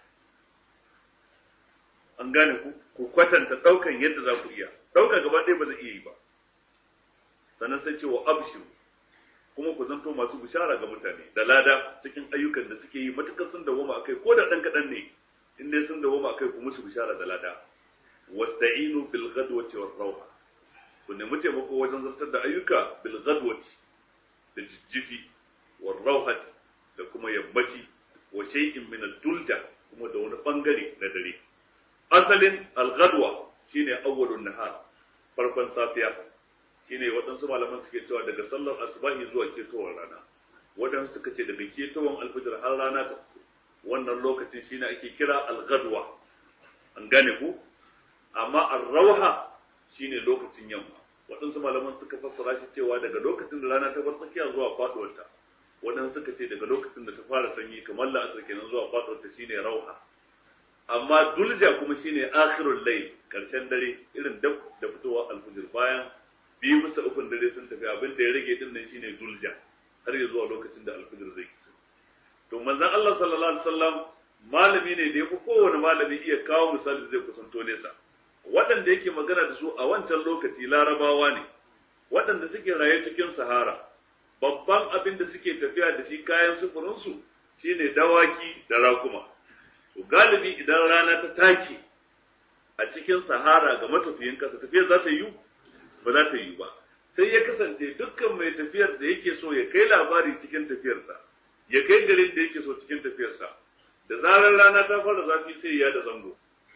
an gane ku ku kwatanta daukan yadda za ku iya dauka gaba ɗaya ba zai iya yi ba sannan sai ce wa abshiru kuma ku zanto masu bishara ga mutane da lada cikin ayyukan da suke yi matukar sun dawoma akai ko da ɗan kaɗan ne in dai sun dawoma akai ku musu bishara da lada wasta'inu bil ghadwati war rawha ku nemi taimako wajen zartar da ayyuka bil ghadwati da jijjifi war rawhati da kuma yammaci wa shay'in min ad-dulja kuma da wani bangare na dare asalin al ghadwa shine awwalun nahar farkon safiya shine waɗansu malaman suke cewa daga sallar asubahi zuwa ketowar rana waɗansu suka ce daga ketowar alfijir har rana ta wannan lokacin shine ake kira al-ghadwa an gane ku amma ar-rawha shine lokacin yamma waɗansu malaman suka fassara shi cewa daga lokacin da rana ta bar tsakiya zuwa faduwarta waɗansu suka ce daga lokacin da ta fara sanyi kamar la'asar kenan zuwa faduwarta shine rauha amma dulja kuma shine akhirul layl karshen dare irin dab da fitowa alfijir bayan biyu bisa ukun dare sun tafi abin da ya rage din nan shine dulja har ya zuwa lokacin da alfijir zai fito to manzon Allah sallallahu alaihi wasallam malami ne da ya fi kowane malami iya kawo misali zai kusanto nesa waɗanda yake magana da su a wancan lokaci larabawa ne waɗanda suke raye cikin sahara babban abin da suke tafiya da shi kayan sufurinsu shine dawaki da rakuma to galibi idan rana ta take a cikin sahara ga matafiyin kasa tafiyar za ta yi ba za ta yi ba sai ya kasance dukkan mai tafiyar da yake so ya kai labari cikin tafiyarsa ya kai garin da yake so cikin tafiyarsa da zarar rana ta fara zafi sai ya da zango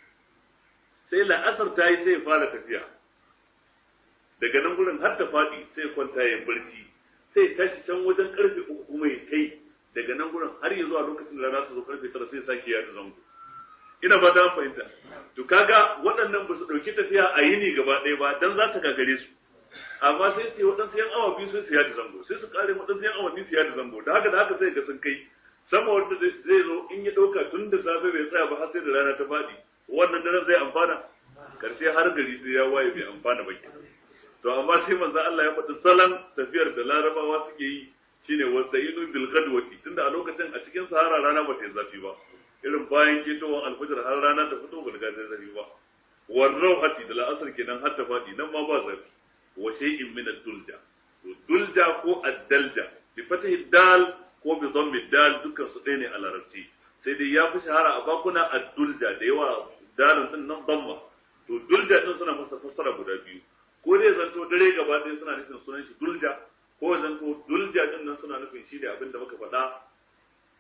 sai la'asar ta yi sai ya fara tafiya daga nan gurin har ta faɗi sai kwanta ya barci sai tashi can wajen karfe uku kuma ya kai daga nan gurin har ya zuwa lokacin da rana ta zo karfe tara sai sake ya da zango ina ba ta fahimta to kaga waɗannan ba su ɗauki tafiya a yini gaba ɗaya ba dan za ta gagare su amma sai su yi waɗansu yan awa biyu sai su yada zango sai su ƙare waɗansu yan awa biyu su yada zango da haka da haka sai ga sun kai sama wanda zai zo in ya ɗauka tun da safe bai tsaya ba har sai da rana ta faɗi wannan daren zai amfana karshe har gari sai ya waye bai amfana ba kenan to amma sai manzo Allah ya faɗi salon tafiyar da larabawa suke yi shine wasta'inu bil ghadwati tunda a lokacin a cikin sahara rana ba ta yi zafi ba irin bayan ketowar alfajir har rana ta fito ba ta yi zafi ba warrau hati da la'asar kenan har ta faɗi nan ma ba zafi wa shay'in min ad-dulja to dulja ko ad-dalja bi fatahi dal ko bi dhammi dal dukkan su ɗaya ne a larabci sai dai ya fi shahara a bakuna ad-dulja da yawa dalin din nan dhamma to dulja din suna masa fassara guda biyu ko dai zanto dare gaba ɗaya suna nufin sunan shi dulja ko zanto dulja din nan suna nufin shi ne abin da muka faɗa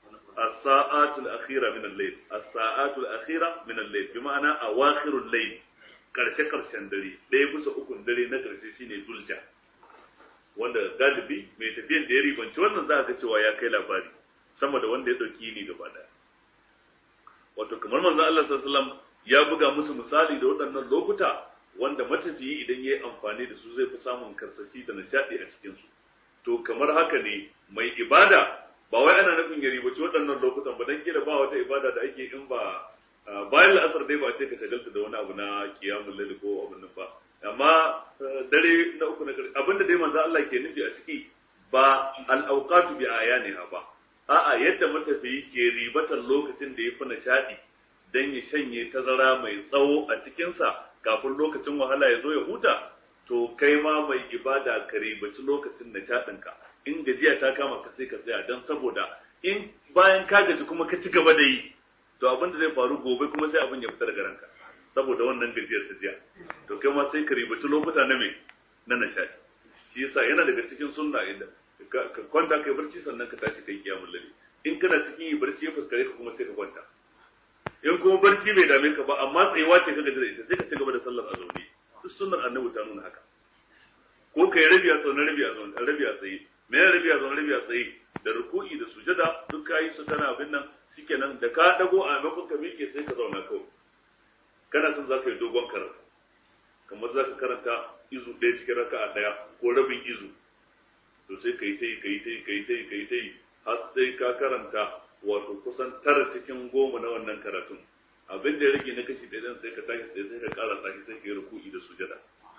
as-sa'atul akhira min al-layl as-sa'atul akhira min al-layl bi ma'ana awakhirul layl karshe karshen dare ɗaya bisa ukun dare na karshe shine dulja wanda galibi mai tafiyan da ya ribanci wannan za ka cewa ya kai labari sama da wanda ya ɗauki ni gaba ɗaya wato kamar manzon Allah sallallahu alaihi wasallam ya buga musu misali da waɗannan lokuta wanda matafiyi idan ya yi amfani da su zai fi samun karsashi da nishaɗi a cikin su to kamar haka ne mai ibada ba wai ana nufin ya ribaci waɗannan lokutan ba dan kila ba wata ibada da ake in ba bayan la'asar dai ba a ce ka shagalta da wani abu na kiyamul laili ko abin nan ba amma dare na uku na ƙarshe abinda dai manzo Allah ke nufi a ciki ba al-awqatu bi ayaniha ba a'a yadda matafiyi ke ribatar lokacin da ya fi nishaɗi dan ya shanye tazara mai tsawo a cikinsa kafin lokacin wahala ya zo ya huta to kai ma mai ibada ka ribaci lokacin nishaɗinka in gajiya ta kama ka sai ka tsaya don saboda in bayan ka gaji kuma ka ci gaba da yi to abin da zai faru gobe kuma sai abin ya fita daga ranka saboda wannan gajiyar ta jiya to kai ma sai ka ribaci lokuta na me na nishaɗi shi yasa yana daga cikin sunna idan ka kwanta kai barci sannan ka tashi kai kiyamul laili in kana cikin yi barci ya fuskare ka kuma sai ka kwanta in kuma barci bai dame ka ba amma tsayuwa ce ka gaji da ita sai ka ci gaba da sallar a zaune duk sunnar annabi ta nuna haka ko kai rabi a zaune rabi a zaune rabi a tsaye me ya rabi a zaune rabi a tsaye da ruku'i da sujada duk kayi su kana abin nan shikenan da ka dago a maimakon ka miƙe sai ka zauna kawai kana son za ka yi dogon karatu kamar za ka karanta izu ɗaya cikin raka'a ɗaya ko rabin izu to sai ka yi ta yi ka yi ta yi ka yi ta yi ka yi ta yi har sai ka karanta wato kusan tara cikin goma na wannan karatun abin da ya rage na kashi ɗaya sai ka tashi sai ka ƙara sashi sai ka yi ruku'i da sujada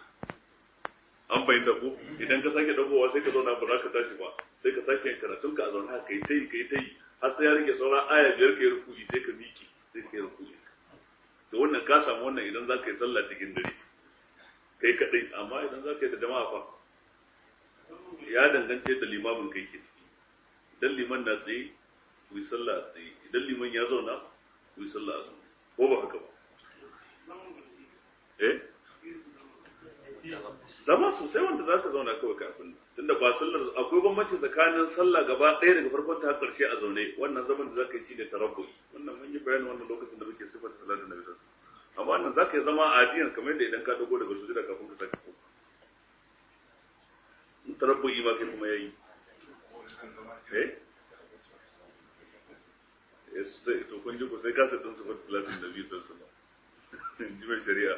an bayyana ku idan ka sake dagowa sai ka zauna ba za ka tashi ba sai ka sake yin karatun ka a zauna ka yi ta yi ka yi ta yi har sai ya rage sauran aya biyar ka yi ruku'i sai ka miƙe sai ka yi ruku'i to wannan ka samu wannan idan za ka yi sallah cikin dare kai kaɗai amma idan za ka yi da jama'a fa ya dangance da limamin kai ke ciki idan liman na tsaye ku yi sallah a tsaye idan liman ya zauna ku yi sallah a zaune ko ba haka ba eh zama sosai wanda za ka zauna kawai kafin tunda ba sallar akwai bambanci tsakanin sallah gaba ɗaya daga farkon ta ƙarshe a zaune wannan zaman da za ka yi shi ne tarabbu'i wannan mun yi bayanin wannan lokacin da muke sifar salatin nabi sallallahu amma wannan za ka yi zama a adiyan kamar yadda idan ka dago daga sujada kafin ka sake koma in tarabbu'i ma kai kuma yayi eh sai to kun ji ku sai kasa din sifar salatin nabi sallallahu alaihi wasallam ji mai shari'a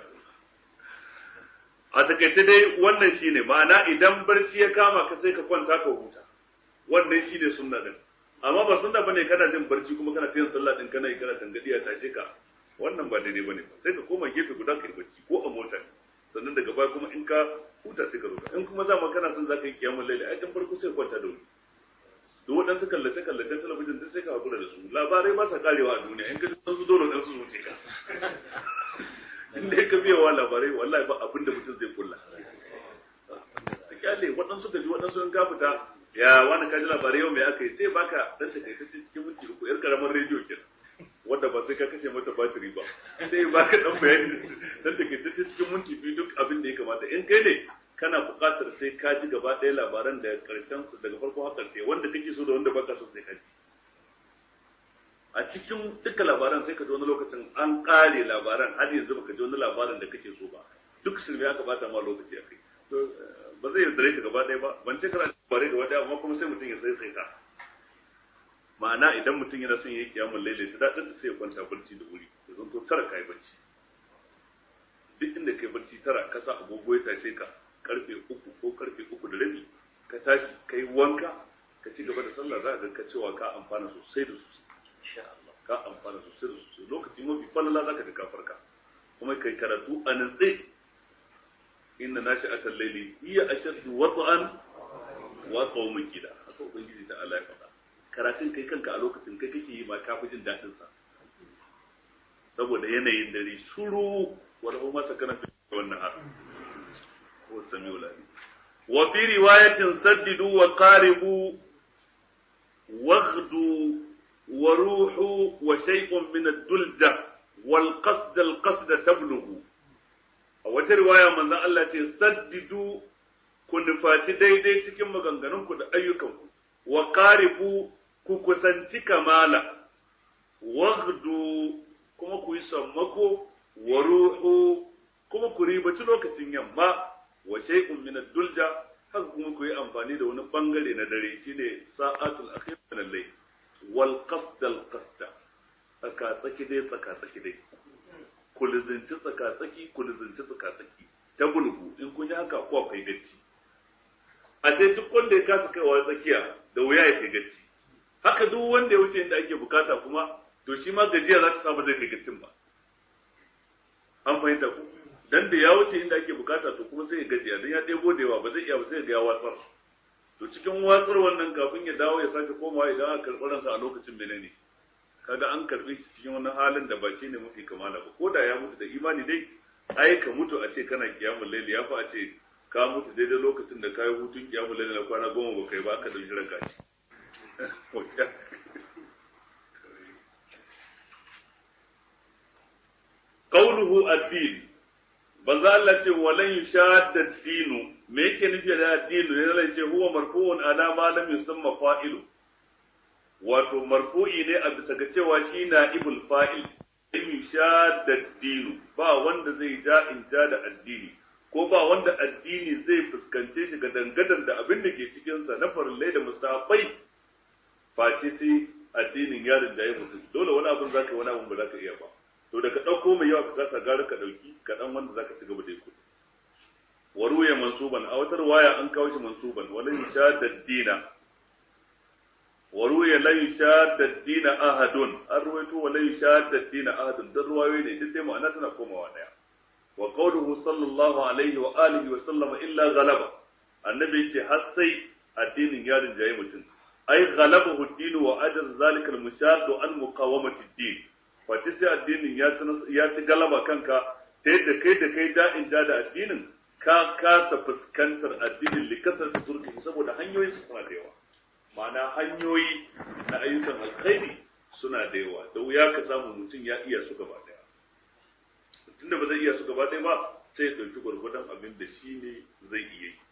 a takaice dai wannan shine ma'ana idan barci ya kama ka sai ka kwanta ka huta wannan shine sunna din amma ba sunna bane kana jin barci kuma kana yin sallah din kana yi kana tangadi a tashe ka wannan ba daidai bane ba sai ka koma gefe guda ka yi barci ko a mota sannan daga baya kuma in ka huta sai ka zo in kuma zama kana son zaka yi kiyamul laili ai tun farko sai kwanta da wuri duk waɗansu kallace kallace talabijin din sai ka hakura da su labarai ba sa karewa a duniya in ka ji sun su dole dan su wuce ka in dai ka biya wa labarai wallahi ba abin da mutum zai kulla ta kyale waɗansu ka ji waɗansu in ka fita ya wani ka ji labarai yau mai aka yi sai baka dan ta kai cikin minti uku yar karamar rediyo kenan wanda ba sai ka kashe mata batiri ba sai baka dan bayani dan ta kai cikin minti biyu duk abin da ya kamata in kai ne kana buƙatar sai ka ji gaba ɗaya labaran da ƙarshen su daga farko har ƙarshe wanda kake so da wanda baka so sai ka ji a cikin duka labaran sai ka ji wani lokacin an ƙare labaran har yanzu baka ji wani labaran da kake so ba duk shirme aka bata ma lokaci a kai ba zai yaudare ka gaba ɗaya ba ban ce kana labarai da wata amma kuma sai mutum ya sai sai ta ma'ana idan mutum yana son ya yi kiyamun lailai ta daɗin sai ya kwanta barci da wuri ya zanto tara ka yi barci duk inda kai barci tara ka sa agogo ya tashe ka karfe uku ko karfe uku da rabi ka tashi ka yi wanka ka ci gaba da sallah za ka ga cewa ka amfana sosai da sosai ka amfana sosai da sosai lokaci mafi falala za ka ga farka kuma kai karatu a nantse inna nashi atal laili hiya ashaddu wat'an wa qawmin kida haka ubangiji ta Allah ya faɗa karatun kai kanka a lokacin kai kake yi ma ka fi jin daɗin sa saboda yanayin dare shuru wala kuma sakana fi wannan har ko samiul alim wa fi riwayatin saddidu wa qaribu waghdu wa ruhu wa shay'un min ad-dulja wal qasd al qasd tablughu a wata riwaya manzon Allah ce saddidu ku nufaci daidai cikin maganganunku da ayyukanku wa qaribu ku kusanci kamala waghdu kuma ku yi sammako wa ruhu kuma ku ribaci lokacin yamma wa shay'un min ad-dulja haka kuma ku yi amfani da wani bangare na dare shine sa'atul akhir min al-layl wal qasd al-qasd tsaka tsaki dai tsaka tsaki dai ku lizinci tsaka tsaki ku lizinci tsaka tsaki ta bulgu in kun yi haka ko akwai gacci a sai duk wanda ya kasa kaiwa tsakiya da wuya ya kai gacci haka duk wanda ya wuce inda ake bukata kuma to shi ma gajiya za ta samu zai kai gaccin ba an fahimta ku dan da ya wuce inda ake bukata to kuma sai ya gajiya dan ya ɗebo da yawa ba zai iya ba sai ga ya watsar to cikin watsar wannan kafin ya dawo ya sake komawa idan aka karɓi ransa a lokacin menene kaga an karɓi shi cikin wani halin da ba shi ne mafi kamala ba ko da ya mutu da imani dai ai ka mutu a ce kana kiyamul laili ya fi a ce ka mutu daidai lokacin da kayi hutun kiyamul laili na kwana goma ba kai ba aka dauki ranka shi qawluhu ad-din banza Allah ce walan yushadda ad-dinu me yake nufi da ad-dinu ne Allah ce huwa marfu'un ala ma lam yusamma fa'ilu wato marfu'i ne a bisa ga cewa shi na ibul fa'il in yushadda ad-dinu ba wanda zai ja in ja da addini ko ba wanda addini zai fuskance shi ga dangadan da abin da ke cikin sa na farillai da musabai face sai addinin ya rinjaye mutum dole wani abin zaka yi wani abin ba zaka iya ba to da ka ɗauko mai yawa ka kasa gara ka ɗauki kaɗan wanda zaka ci gaba da yi kuɗi wa ruya mansuban a wata waya an kawo shi mansuban wala yushadda dina wa ruya la yushadda dina ahadun an ruwaito wala yushadda dina ahadun dan ruwayoyi ne duk sai ma'ana tana komawa daya wa qawluhu sallallahu alaihi wa alihi wa sallama illa ghalaba annabi yace har sai addinin ya rinjaye mutum ai ghalabahu ad-din wa ajaz zalika al-mushaddu an muqawamati ad-din wace ce addinin ya ci galaba kanka ta yadda kai da kai da'in ja da addinin ka kasa fuskantar addinin likasar da zurfi saboda hanyoyi su suna da yawa ma'ana hanyoyi na ayyukan alkhairi suna da yawa da wuya ka samu mutum ya iya su gaba daya tunda ba zai iya su gaba daya ba sai ya ɗauki gwargwadon abin da shi ne zai iya yi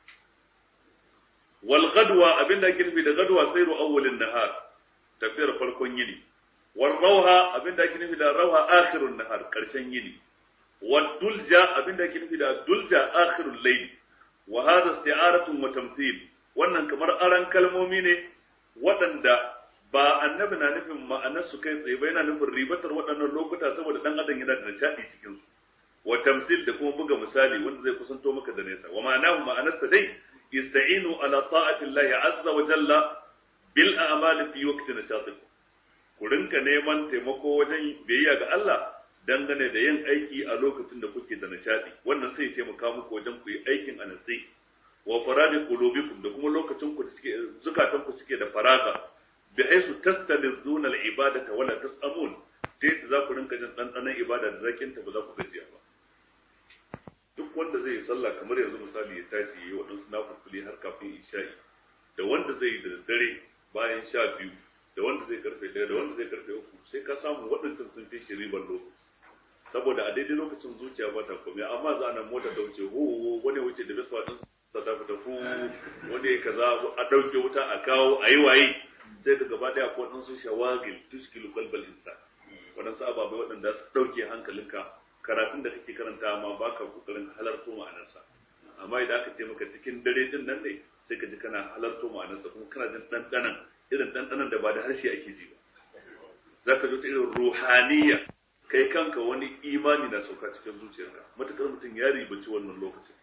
wal gadwa abin da ake nufi da gadwa sai awwalin nahar tafiyar farkon yini والروها abin da ake nufi da rauha akhirun nahar karshen yini والدلجة abin da ake nufi da dulja akhirul layl wa hadha isti'aratun wa tamthil wannan kamar aran kalmomi ne waɗanda ba annabi na nufin ma'anar su kai tsaye ba yana nufin ribatar waɗannan lokuta saboda dan adam yana da nishadi cikin su wa tamthil da kuma buga misali wanda zai kusanto maka da nesa wa ma'anahu ma'anarsa dai ista'inu ala ta'ati Allah azza wa jalla bil a'mali fi waqti nashatikum ku rinka neman taimako wajen biyayya ga Allah dangane da yin aiki a lokacin da kuke da nishadi wannan sai ya taimaka muku wajen ku yi aikin a natsi wa faradi qulubikum da kuma lokacin ku da suke zukatan ku suke da faraga bi haisu tastalizuna al-ibadata wala tasamun ta yadda za ku rinka jin ɗanɗanon ibada da zakin ta ba za ku gajiya ba duk wanda zai yi sallah kamar yanzu misali ya tashi yi waɗansu nafulfuli har kafin isha'i da wanda zai yi da dare bayan sha biyu da wanda zai karfe ɗaya da wanda zai karfe uku sai ka samu waɗancan sun fi shi ribar lokaci saboda a daidai lokacin zuciya ba ta komai amma za a nan mota ta wuce ho wani wuce da biswa ɗin sa ta fita hu wani ya kaza a ɗauke wuta a kawo a yi waye sai ka gaba ɗaya ko waɗansu shawagil tuskilu kalbal insa waɗansu ababai waɗanda su ɗauke hankalinka karatun da kake karanta ma ba ka kokarin halarto ma'anarsa amma idan aka ce maka cikin dare din nan ne sai ka ji kana halarto ma'anarsa kuma kana jin ɗanɗanan irin ɗanɗanan da ba da harshe ake ji ba za ka ta irin ruhaniya kai kanka wani imani na sauka cikin zuciyarka matukar mutum ya ribaci wannan lokacin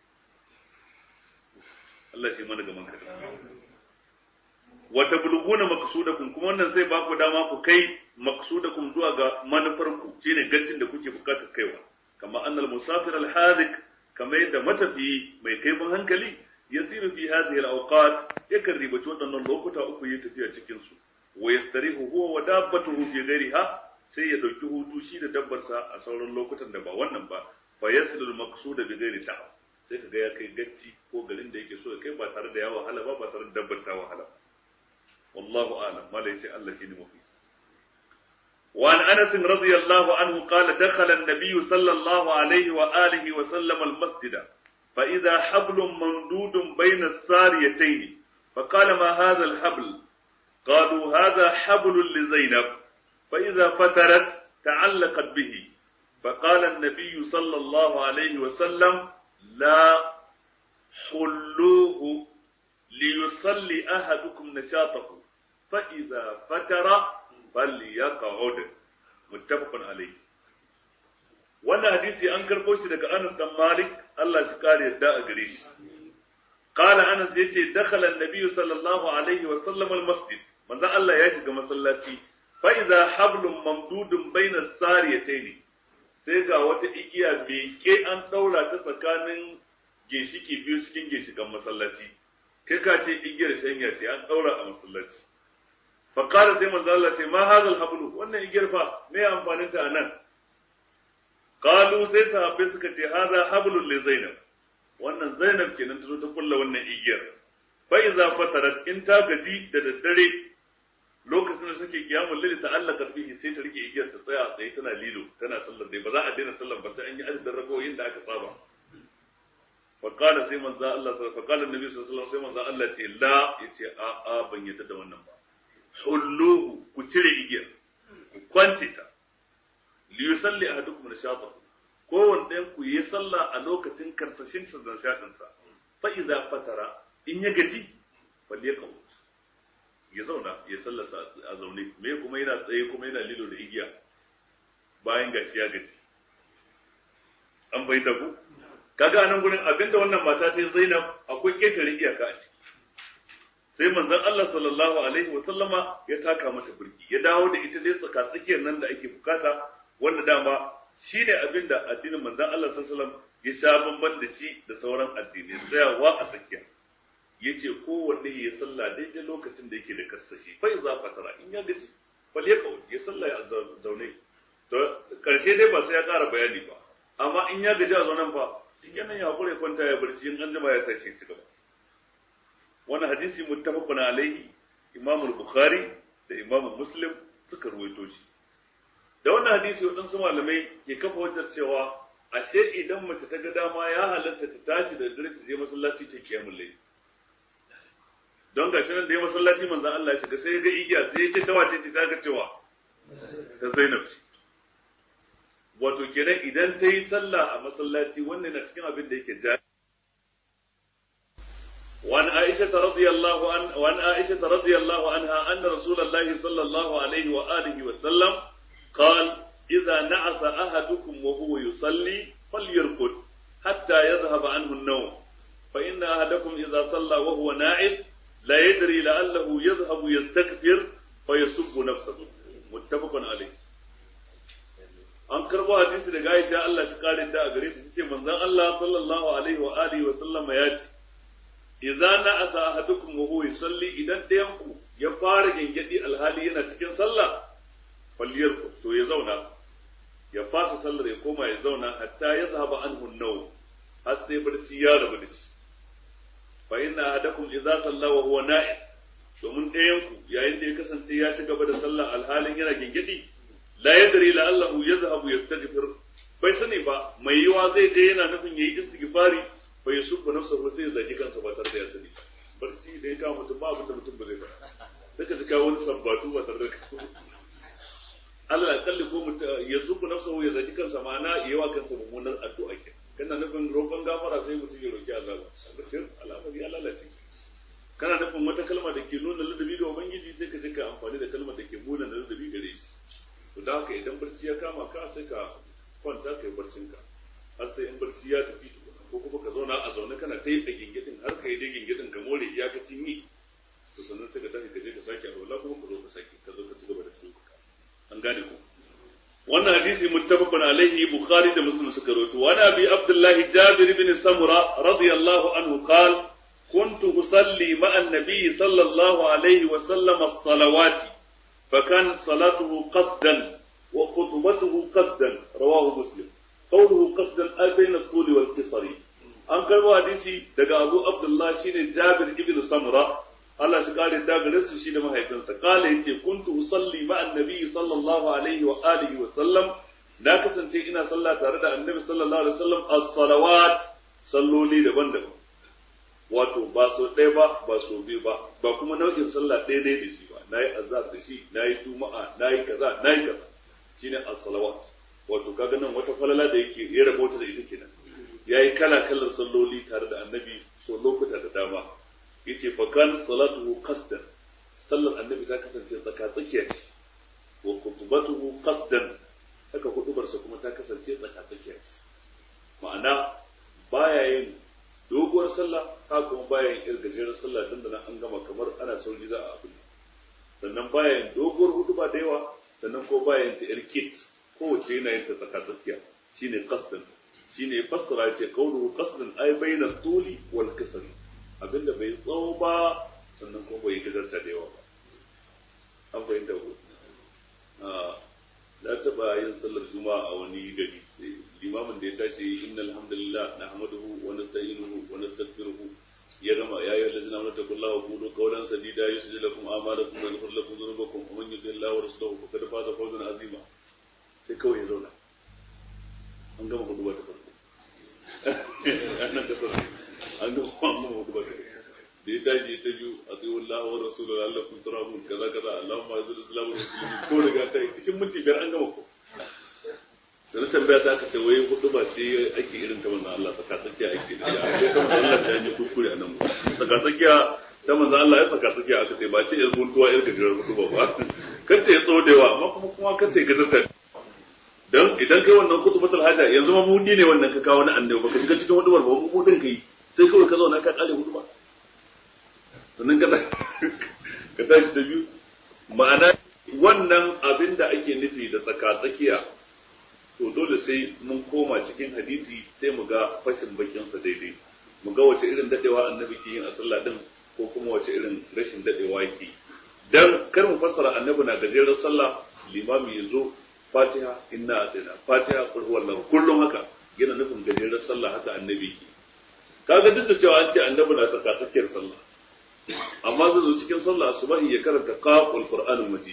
Allah shi mana gaman kada wata bulguna maqsudakum kuma wannan zai baku dama ku kai maqsudakum zuwa ga manufarku shine gacin da kuke bukatar kaiwa kama annal musafir al hadik kama yadda matafi mai kaifin hankali yasiru fi hadhihi al awqat yakan ribaci waɗannan lokuta uku yi tafiya cikin su wa yastarihu huwa wa dabbatuhu fi ghairiha sai ya dauki hutu shi da dabbarsa a sauran lokutan da ba wannan ba fa yasilu al maqsuda bi ghairi ta sai kaga ya kai gacci ko garin da yake so ya kai ba tare da ya wahala ba ba tare da dabbar ta wahala والله أعلم ما ليس الله شيء مفيد وعن أنس رضي الله عنه قال دخل النبي صلى الله عليه وآله وسلم المسجد فإذا حبل ممدود بين الساريتين فقال ما هذا الحبل قالوا هذا حبل لزينب فإذا فترت تعلقت به فقال النبي صلى الله عليه وسلم لا حلوه ليصلي أحدكم نشاطه فإذا فتر فليقعد متفق عليه wannan hadisi an karɓo shi daga Anas dan Malik Allah shi kare yadda a gare shi qala Anas yace dakhala an-nabiy sallallahu alaihi wa sallam al-masjid manzo Allah ya shiga masallaci fa idza hablum mamdudun baina sariyatayn sai ga wata igiya ke an daura ta tsakanin ginshiki biyu cikin ginshikan masallaci kai ka ce igiyar shanya ce an daura a masallaci fa qala sai manzo Allah ce ma hadha al-hablu wannan igiyar fa me amfanin ta anan qalu sai sahabbai suka ce hadha hablun li zainab wannan zainab kenan ta zo ta kulla wannan igiyar fa iza fatarat in ta gaji da daddare lokacin da suke kiyamul layl ta allaka fihi sai ta rike igiyar ta tsaya a tsaye tana lilo tana sallar dai ba za a daina sallar ba sai an yi adadin rakoyin da aka saba fa qala sai manzo Allah fa qala annabi sallallahu alaihi wasallam sai manzo Allah ce la yace a a ban yadda da wannan ba hulluhu ku cire igiyar ku kwantita li yusalli ahadukum nashatahu kowanne ɗayan ku yi sallah a lokacin karsashin sa da shaɗin sa fa idza fatara in ya gaji fal yaqut ya zauna ya sallarsa a zaune me kuma yana tsaye kuma yana lilo da igiya bayan gashi ya gaji an bai da ku kaga anan gurin abinda wannan mata ta Zainab akwai ketare iyaka a ciki sai manzon Allah sallallahu alaihi wa sallama ya taka mata burki ya dawo da ita dai tsaka tsakiyar nan da ake bukata wanda dama shine abinda addinin manzon Allah sallallahu alaihi wa sallam ya sha bamban da shi da sauran addinai tsayawa a tsakiya yace kowanne ya salla daidai lokacin da yake da karsashi fa iza fatara in ya gaji fal ya kawo ya salla ya zaune to karshe dai ba sai ya ƙara bayani ba amma in ya gaji a zaunen fa shikenan ya kure kwanta ya barci in an jima ya tashi ci gaba wannan hadisi muttafaqun alaihi imam al-bukhari da imam muslim suka ruwaito shi da wannan hadisi waɗansu malamai ke kafa wajen cewa ashe idan mace ta ga dama ya halatta ta tashi da dare ta je masallaci ta kiyamul layl don gashi nan da ya masallaci manzan Allah ya shiga sai ya ga igiya sai ya ce ta wace ce ta ga cewa ta Zainab ce wato kenan idan ta yi sallah a masallaci wannan na cikin abin da yake jari وعن عائشة رضي الله عن وعن عائشة رضي الله عنها أن رسول الله صلى الله عليه وآله وسلم قال إذا نعس أحدكم وهو يصلي فليرقد حتى يذهب عنه النوم فإن أحدكم إذا صلى وهو ناعس لا يدري لعله يذهب يستكبر فيسب نفسه متفق عليه an karbo hadisi daga Aisha Allah shi kare da a gare ta ce manzon Allah sallallahu alaihi wa alihi wa sallama ya ce idza na'asa ahadukum wa huwa yusalli idan ɗayan ku ya fara gengedi alhali yana cikin sallah falliyar to ya zauna ya fasa sallar ya koma ya zauna hatta ya zahaba anhu naw har sai barci ya rabu da shi fa inna ahadakum idza salla wa huwa na'is domin ɗayan ku yayin da ya kasance ya ci gaba da sallah alhalin yana gingidi la yadri la allahu yadhhabu yastaghfir bai sani ba mai yiwa zai je yana nufin yayi istighfari fa yusubbu nafsahu sai ya zaki kansa ba tare da ya sani barci da ya kawo mutum ba abin da mutum ba zai faɗa sai ka ji kawo wani sabbatu ba tare da Allah ya kalli ko mutum ya subbu nafsahu ya zaki kansa ma'ana yawa kansa mummunar addu'a kenan kana nufin roƙon gafara sai mutum ya roƙi azaba mutum al'amari ya lalace kana nufin wata kalma da ke nuna ladabi ga ubangiji sai ka je ka amfani da kalmar da ke nuna ladabi gare shi to da haka idan barci ya kama ka sai ka kwanta kai barcin ka har sai in barci ya tafi ko kuma ka zauna a zaune kana ta yi da gingidin har ka yi da gingidin ka more iyakacin yi to sannan sai ka tafi ka je ka sake alwala kuma ka zo ka sake ka zo ka ci gaba da sulka an gane ko wannan hadisi muttafaqun alaihi bukhari da muslim suka rawaito wa nabi abdullahi jabir ibn samura radiyallahu anhu qal كنت أصلي مع النبي صلى الله عليه وسلم الصلوات فكانت صلاته قصدا وخطبته قصدا رواه مسلم قوله قصدا أي بين الطول والقصر an karbo hadisi daga Abu Abdullah shine Jabir ibn Samura Allah shi kare da gare su shi da mahaifinsa kala yace kuntu usalli ma annabi sallallahu alaihi wa alihi wa sallam na kasance ina sallah tare da annabi sallallahu alaihi wa sallam as-salawat salloli daban-daban wato ba so ɗaya ba ba so biyu ba ba kuma nau'in sallah ɗaya ɗaya da shi ba nayi azhar da shi nayi juma'a nayi kaza nayi kaza shine as-salawat wato kaga nan wata falala da yake ya rabota da ita kenan yayi kala kalar salloli tare da annabi so lokuta da dama yace fa kan salatuhu qasdan sallar annabi ta kasance tsaka tsakiya ce wa khutbatuhu qasdan haka hudubarsa kuma ta kasance tsaka tsakiya ce ma'ana baya yin doguwar sallah ha kuma baya yin irgajeren sallah dan da an gama kamar ana sauri za a abin sannan baya yin doguwar huduba da yawa sannan ko baya yin ta yar kit kowace yana yin ta tsaka tsakiya shine qasdan shine fassara ce qawluhu qasdan ay bayna tuli wal kasri abinda bai tsawo ba sannan kuma bai gajarta da yawa ba an fahimta ko na taba yin sallar juma'a a wani gari limamin da ya tashi inna alhamdulillah nahmaduhu wa nasta'inuhu wa nastaghfiruhu ya gama ya yi alladhina amanu taqullaha wa qulu qawlan sadida yusjid lakum a'malakum wa yaghfir lakum dhunubakum wa man yuti Allah wa rasulahu faqad faza fawzan azima sai kawai ya zauna an gama hudu ta farko an kasar an gama hudu ta farko da ya tashi ta biyu a tsayin Allah wa Rasulu Allah kun tura mun kaza kaza Allahumma azil islamu da musulmi ko daga ta cikin minti biyar an gama ko da na tambaya ta aka ce wai hudu ba ce ake irin ta manzon Allah tsaka tsakiya ake da ya ko ta manzon Allah ta yi kuskure a nan ba tsaka tsakiya ta manzon Allah ya tsaka tsakiya aka ce ba ce yar guntuwa yar gajerar hudu ba ba kar ta yi tsodewa amma kuma kuma kar ta yi gajarta dan idan kai wannan kutubatul haja yanzu ma mudi ne wannan ka kawo na annabi baka shiga cikin hudubar ba mu mudin kai sai kawai ka zauna ka kare hudu ba sannan ka ka tashi ta biyu ma'ana wannan abin da ake nufi da tsaka-tsakiya to dole sai mun koma cikin hadisi sai mu ga fashin bakinsa daidai mu ga wace irin dadewa annabi ke yin a sallah din ko kuma wace irin rashin dadewa yake dan kar mu fassara annabi na gajeren sallah limami ya zo fatiha inna atina fatiha qul huwallahu kullum haka yana nufin gajeren sallah haka annabi ke kaga duk da cewa an ce annabi na tsaka-tsakiyar sallah amma zai zo cikin sallah subahi ya karanta qaful qur'anul majid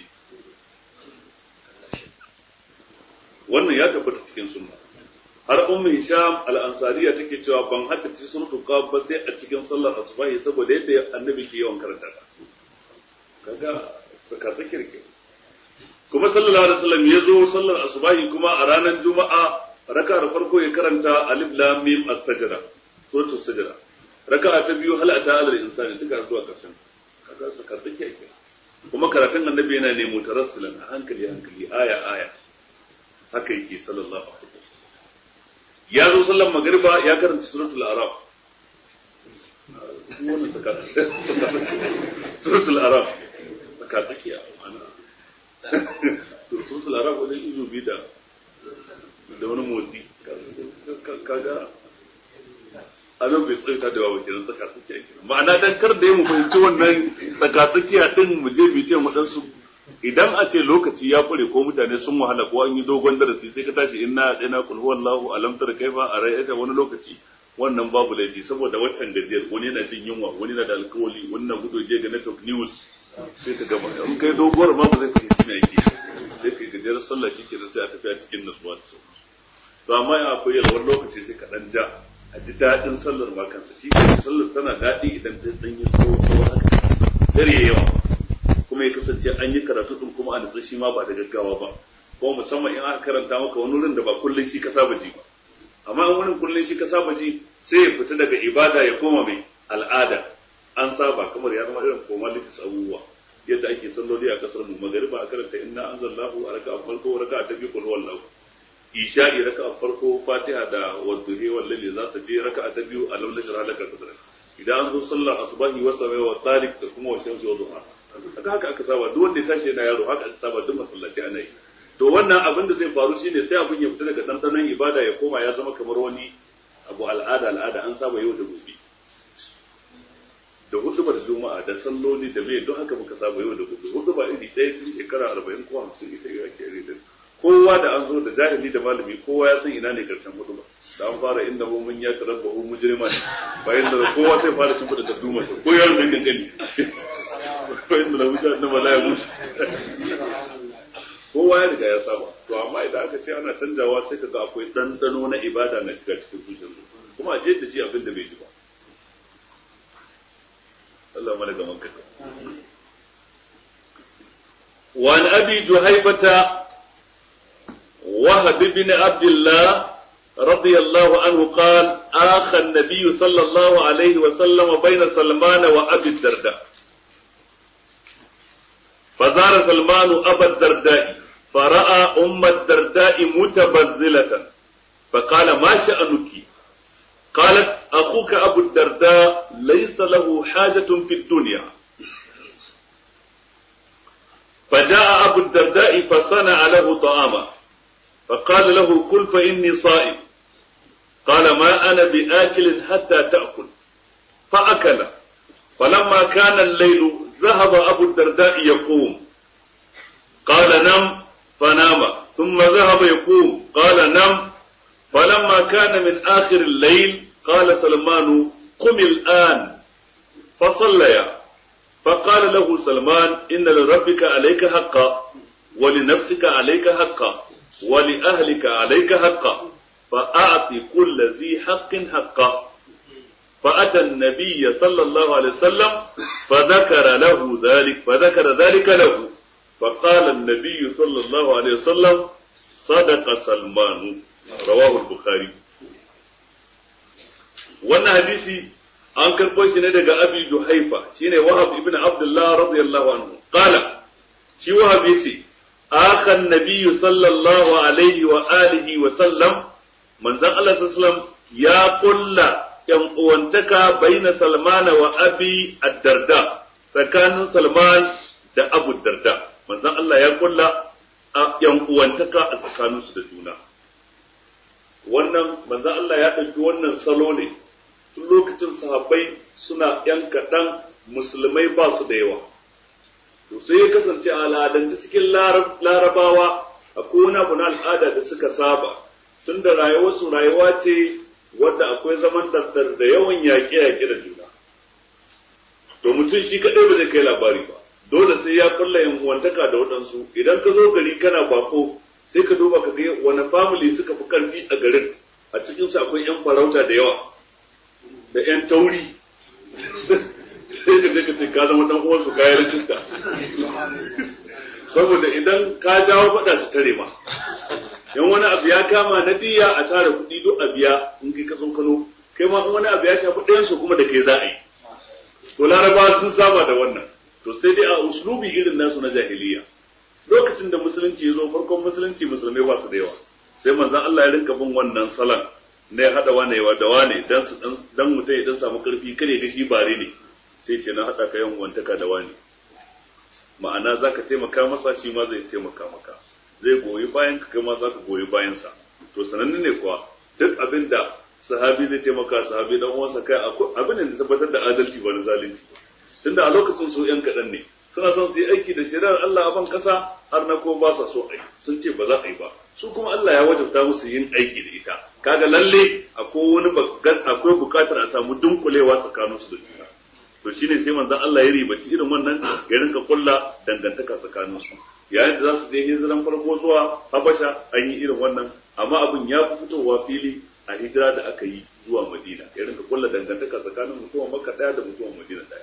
wannan ya tabbata cikin sunna har ummu hisham al-ansariya take cewa ban haddace suratul qaf ba sai a cikin sallar asubahi saboda yadda annabi ke yawan karanta ta kaga saka zakir ke kuma sallallahu alaihi wasallam ya zo sallar asubahi kuma a ranar juma'a raka da farko ya karanta alif lam mim as-sajda suratul sajda raka'a ta biyu hal ata alal insani duka zuwa karshen kaga su karɓi kyakkyar kuma karatun annabi yana ne mutarassilan a hankali hankali aya aya haka yake sallallahu alaihi wasallam ya zo sallan magriba ya karanta suratul araf wannan saka suratul araf saka tsakiya ana suratul araf wajen izu bi da da wani motsi kaga abin bai tsaita da wawa kenan tsaka tsakiya kenan ma'ana dan kar da mu fahimci wannan tsaka tsakiya din mu je bi ce mu dan su idan a ce lokaci ya kure ko mutane sun wahala ko an yi dogon darasi sai ka tashi inna ina kul huwallahu alam tara kaifa a rayata wani lokaci wannan babu laifi saboda waccan gajiyar wani yana jin yunwa wani yana da alkawali wani na gudu je ga network news sai ka gama in kai doguwar ma ba zai fahimci me yake sai kai gajiyar sallah shi kenan sai a tafi a cikin nasuwa da sauransu to amma in akwai yalwar lokaci sai ka dan ja a ji daɗin sallar ma kansa shi kai sallar tana daɗi idan ta dan yi tsawo tsawo haka dare yawa kuma ya kasance an yi karatu din kuma a nutsa shi ma ba da gaggawa ba ko musamman in aka karanta maka wani wurin da ba kullum shi ka saba ji ba amma in wurin kullum shi ka saba ji sai ya fita daga ibada ya koma mai al'ada an saba kamar ya zama irin formalities abubuwa yadda ake salloli a kasar mu magariba a karanta inna anzalnahu a raka'a farko raka'a ta biyu qul huwallahu isha'i raka'a farko fatiha da wadduhi wallahi za ta je raka'a ta biyu a launin ralaka sadra idan an zo sallar asubahi wa samai wa tariq da kuma wa shamsi wa duha haka haka aka saba duk wanda ya tashi yana yaro haka aka saba duk masallaci ana yi to wannan abin da zai faru shine sai abin ya fita daga dandanon ibada ya koma ya zama kamar wani abu al'ada al'ada an saba yau da gobe da hudubar juma'a da salloli da mai don haka muka saba yau da gobe huduba iri ɗaya tun shekara arba'in ko hamsin ita ya ke iri kowa da an zo da jahili da malami kowa ya san ina ne karshen huduba da an fara inda mu mun ya tarabba hu mujriman bayan da kowa sai fara cin da duma ko yaro ne gangani bayan da wuta na mala ya mutu kowa ya riga ya saba to amma idan aka ce ana canjawa sai kaga akwai dandano na ibada na shiga cikin zuciyar kuma a je da shi abin da bai ji ba Allah mana gaman kaka وعن أبي جهيفة وهب بن عبد الله رضي الله عنه قال آخى النبي صلى الله عليه وسلم بين سلمان وأبي الدرداء فزار سلمان أبا الدرداء فرأى أم الدرداء متبذلة فقال ما شأنك قالت أخوك أبو الدرداء ليس له حاجة في الدنيا فجاء أبو الدرداء فصنع له طعاما فقال له كل فإني صائم قال ما أنا بآكل حتى تأكل فأكل فلما كان الليل ذهب أبو الدرداء يقوم قال نم فنام ثم ذهب يقوم قال نم فلما كان من آخر الليل قال سلمان قم الآن فصليا فقال له سلمان إن لربك عليك حقا ولنفسك عليك حقا ولأهلك عليك حقا فأعط كل ذي حق حقا فأتى النبي صلى الله عليه وسلم فذكر له ذلك فذكر ذلك له فقال النبي صلى الله عليه وسلم صدق سلمان رواه البخاري wannan hadisi an karɓo shi ne daga abi juhaifa shine wahab ibn abdullah radiyallahu anhu qala shi wahab yace akha an-nabiy sallallahu alaihi wa alihi wa sallam manzon Allah sallallahu ya kulla yan uwantaka baina salmana wa abi ad-darda tsakanin salman da abu darda manzon Allah ya kulla yan uwantaka a tsakaninsu da juna wannan manzon Allah ya ɗauki wannan salo ne tun lokacin sahabbai suna ‘yan kaɗan musulmai ba su da yawa. To sai ya kasance a al'adance cikin larabawa akwai wani abu na al'ada da suka saba, tun da rayuwarsu rayuwa ce wadda akwai zaman daddar da yawan yaƙe-yaƙe da juna. To mutum shi kaɗai ba zai kai labari ba, dole sai ya kulla yan uwantaka da waɗansu, idan ka zo gari kana bako sai ka duba ka ga wani family suka fi ƙarfi a garin, a cikinsu akwai ‘yan farauta da yawa. da ‘yan tauri sai ka ka ce ka zama dan uwansu kayan rajista saboda idan ka jawo faɗa su tare ma yan wani abu ya kama na diya a tara kuɗi duk a biya in kai ka kano kai ma wani abu ya shafi ɗayan su kuma da kai za a yi to laraba sun saba da wannan to sai dai a uslubi irin nasu na jahiliya lokacin da musulunci ya zo farkon musulunci musulmai ba su da yawa sai manzon Allah ya rinka bin wannan salon na ya haɗa wane wa da wane dan su dan mutum ya dan samu karfi kare ga shi bare ne sai ce na haɗa ka yan wantaka da wane ma'ana zaka taimaka masa shi ma zai taimaka maka zai goyi bayan ka ma zaka goyi bayan sa to sananne ne kuwa duk abin da sahabi zai taimaka sahabi dan uwansa kai abin da tabbatar da adalci ba na zalunci tunda a lokacin su yan kaɗan ne suna son su yi aiki da shari'ar Allah a ban kasa har na ko ba sa so ai sun ce ba za a yi ba su kuma Allah ya wajabta musu yin aiki da ita kaga lalle akwai wani akwai bukatar a samu dunkulewa tsakanin su da juna to shine sai manzon Allah ya ribaci irin wannan ya rinka kulla dangantaka tsakanin su yayin da za su je hijiran farko zuwa Habasha an yi irin wannan amma abin ya fi fitowa fili a hijira da aka yi zuwa Madina ya rinka kulla dangantaka tsakanin mutumin Makka daya da mutumin Madina daya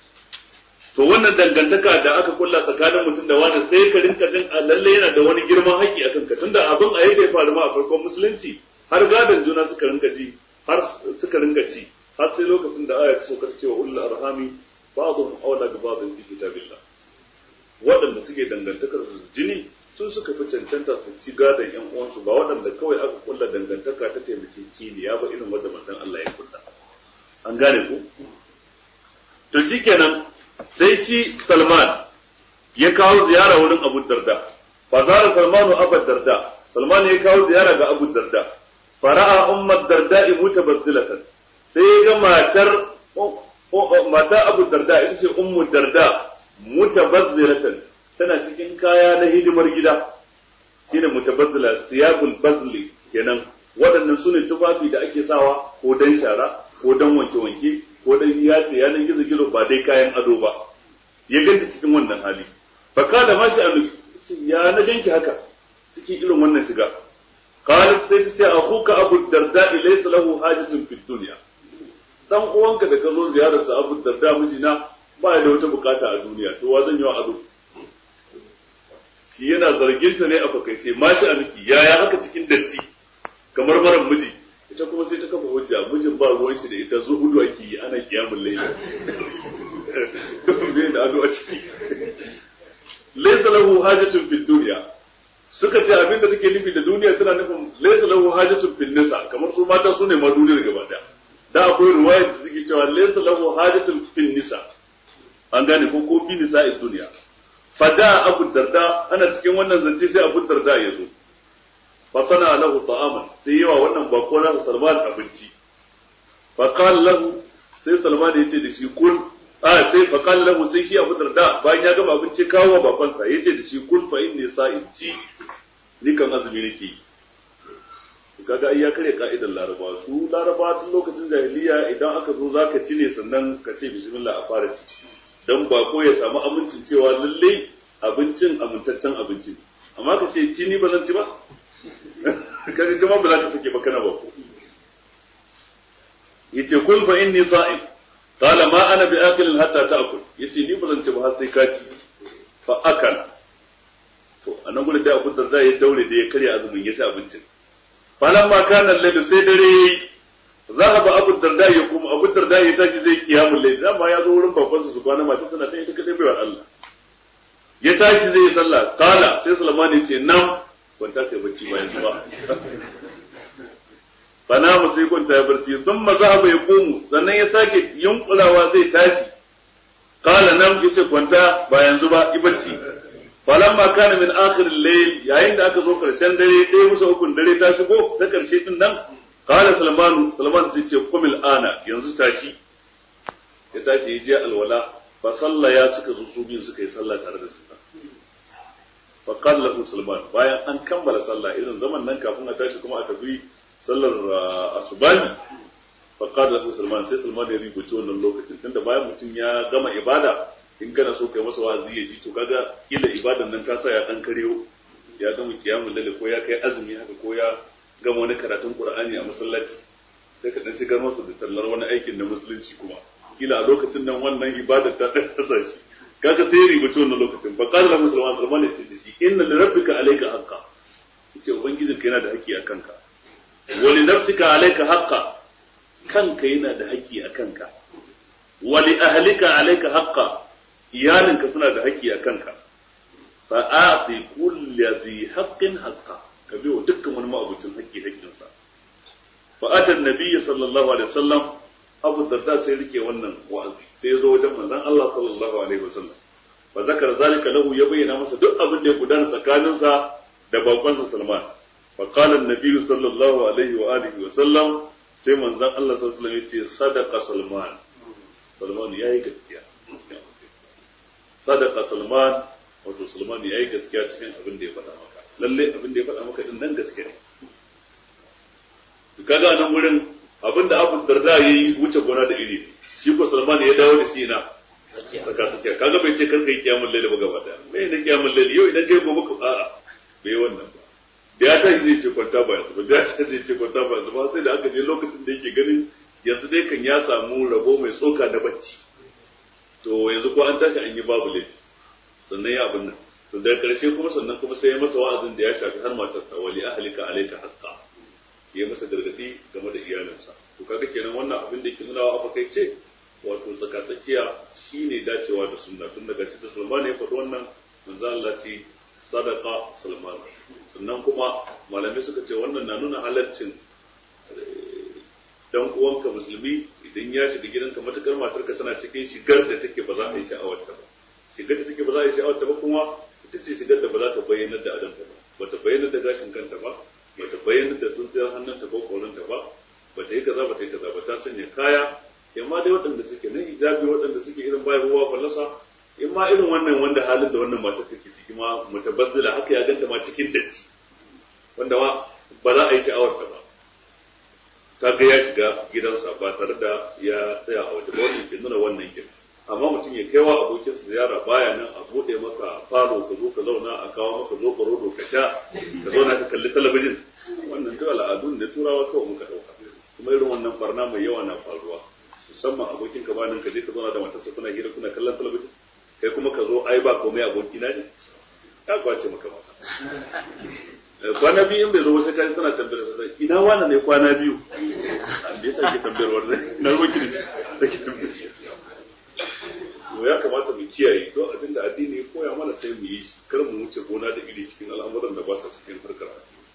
to wannan dangantaka da aka kulla tsakanin mutum da wani sai ka rinka jin a lalle yana da wani girman haƙƙi a kanka tunda abin a yadda ya faru ma a farkon musulunci har gadon juna suka rinka ji har suka rinka ci har sai lokacin da aya ta so ta cewa ulul arhami ba'dhum awla bi ba'dhin fi kitabillah waɗanda suke dangantakar jini sun suka fi cancanta su ci gadon yan uwansu ba waɗanda kawai aka kulla dangantaka ta taimake kiniya ba irin wanda manzon Allah ya kulla an gane ku to shikenan sai shi Salman ya kawo ziyara wurin Abu Darda fa zara Salmanu Abu Darda Salman ya kawo ziyara ga Abu Darda fara'a ummar Darda mutabazzilatan sai ya ga matar mata Abu Darda ita ce ummu Darda mutabazzilatan tana cikin kaya na hidimar gida shine mutabazzila siyabul bazli kenan waɗannan su ne tufafi da ake sawa ko dan shara ko dan wanke-wanke ko dan ya ce yanan gizo gizo ba dai kayan ado ba ya ganta cikin wannan hali fa kada ma shi an ya na ganki haka cikin irin wannan shiga qalat sai ta ce akhuka abu darda laysa lahu hajatun fid dunya dan uwanka da ka zo ziyarar sa abu darda mijina ba ya da wata bukata a duniya to wa zan yi wa ado shi yana zargin ta ne a fakaice ma shi a miki yaya haka cikin datti kamar maran miji ita kuma sai ta kafa hujja mijin ba ruwan shi da ita zuhudu ake yi ana kiyamun laila bai da ado a ciki laysa lahu hajatun fid dunya suka ce abin da take nufi da duniya tana nufin laysa lahu hajatun fil nisa kamar su mata su ne ma duniyar gaba daya da akwai riwaya da suke cewa laysa lahu hajatun fil nisa an gane ko ko fi nisa duniya fada abu darda ana cikin wannan zance sai abu darda ya zo fa sana lahu ta'aman sai yawa wannan bako na salman abinci fa qala lahu sai salman ya ce da shi kun a sai fa qala lahu sai shi abu darda bayan ya gama abinci kawo bakonsa ya ce da shi kun fa inni sa'in ci ni kan azumi nake yi kaga ai ya kare ka'idar laraba su laraba tun lokacin jahiliya idan aka zo zaka ci ne sannan ka ce bismillah a fara ci dan bako ya samu amincin cewa lalle abincin amintaccen abinci amma ka ce ci ni ba zan ci ba kaga kuma ba za ka sake ba kana bako yace kul fa inni sa'im qala ma ana bi akilin hatta ta'kul yace ni ba zan ci ba har sai ka ci fa akala to anan gurin da Abu Darda ya daure da ya karya azumin ya ci abincin falamma kana layl sai dare zahaba abu darda ya kuma abu darda ya tashi zai kiyamul layl dama ya zo wurin babansa su kwana mata tana ta ita kadai baiwar Allah ya tashi zai yi sallah kala sai Sulaiman ya ce nam kwanta kai bacci bayan ba fana mu sai kwanta ya barci thumma zahaba ya komu sannan ya sake yunkulawa zai tashi kala nam yace kwanta bayan zuba ibacci falamma kana min akhir al-layl yayin da aka zo karshen dare ɗaya musa ukun dare ta shigo ta karshe din nan qala salman salman sai ce kumil ana yanzu tashi ya tashi ya je alwala fa salla ya suka zo su biyu suka yi sallah tare da su fa qala lahu salman bayan an kammala sallah irin zaman nan kafin a tashi kuma a tafi sallar asubani fa qala lahu salman sai salman ya rubuce wannan lokacin tunda bayan mutum ya gama ibada in kana so kai masa wa'azi ya ji to kaga kila ibadan nan ta sa ya dan karewo ya gama kiyamul lalle ko ya kai azumi haka ko ya gama wani karatun qur'ani a masallaci sai ka dan shigar masa da tallar wani aikin na musulunci kuma kila a lokacin nan wannan ibadar ta dan tasa shi kaga sai ribaci wannan lokacin fa qala musulman sulman ya ce da shi inna li rabbika alayka haqqa yace ubangijinka yana da haƙƙi a kanka wa li nafsika alayka haqqa kanka yana da haƙƙi a kanka wa li ahlika alayka haqqa iyalinka suna da haƙƙi a kanka fa a'ti kulli dhi haqqin haqqa ka biyo dukkan wani ma'abucin haƙƙi haƙƙinsa fa ata nabiyyi sallallahu alaihi wasallam abu darda sai rike wannan wa'azi sai ya zo wajen manzon Allah sallallahu alaihi wasallam fa zakara zalika lahu ya bayyana masa duk abin da ya gudana tsakaninsa da bakonsa Salman fa qala an-nabiyyu sallallahu alaihi wa alihi wa sallam sai manzon Allah sallallahu alaihi wasallam ya ce sadaqa Salman Salman yayi gaskiya sadaka Salman wato Salman ya yi gaskiya cikin abin da ya faɗa maka lalle abin da ya faɗa maka din nan gaskiya ne kaga nan wurin abin da Abu Darda yayi wuce gona da iri shi ko Salman ya dawo da shi na saka tsakiya kaga bai ce karka yi kiyamul laili ba gaba daya me ne kiyamul laili yau idan kai gobe ka a'a bai wannan ba da ya tashi zai ce kwanta ba yanzu ba da ya tashi zai ce kwanta ba yanzu ba sai da aka je lokacin da yake ganin yanzu dai kan ya samu rabo mai tsoka da bacci to yanzu ko an tashi an yi babu laifi sannan ya abin nan to daga karshe kuma sannan kuma sai ya masa wa'azin da ya shafi har matarsa wali ahlika alayka haqqa ya masa gargadi game da iyalinsa to kaga kenan wannan abin da yake nuna wa kai ce wato tsakatsakiya shine dacewa da sunna tun daga shi da Sulman ya faɗi wannan manzo Allah ce sadaqa Sulman sannan kuma malamai suka ce wannan na nuna halaccin dan uwanka musulmi idan ya shiga gidanka matukar matarka tana cikin shigar da take ba za a yi sha'awar ta ba shigar da take ba za a yi sha'awar ta ba kuma ita ce shigar da ba za ta bayyana da adanta ba ba ta bayyana da gashin kanta ba ba ta bayyana da tsuntsiyar hannunta ko korinta ba ba ta yi kaza ba ta yi kaza ba ta sanya kaya yamma dai waɗanda suke na hijabi waɗanda suke irin bayan ruwa fallasa in ma irin wannan wanda halin da wannan matar take ciki ma mutabazzila haka ya ganta ma cikin datti wanda ma ba za a yi sha'awar ta ba kaga ya shiga gidansa ba tare da ya tsaya a waje ba wannan ke nuna wannan kin amma mutum ya kaiwa abokin sa ziyara baya nan a bude maka falo ka zo ka zauna a kawo maka zo rodo ka sha ka zauna ka kalli talabijin wannan duk al'adun da turawa kawai muka dauka kuma irin wannan barna mai yawa na faruwa musamman abokin ka banin ka je ka zauna da matarsa kuna hira kuna kallon talabijin kai kuma ka zo ai ba komai abokina ne ya kwace maka mata kwana biyu in bai zo sai kai tana tambayar sa ina wani ne kwana biyu me yasa ke tambayar wannan na ruwan kirisi da ke tambayar to ya kamata mu kiyaye don abinda addini ya koya mana sai mu yi shi kar mu wuce gona da iri cikin al'amuran da ba sa cikin harkar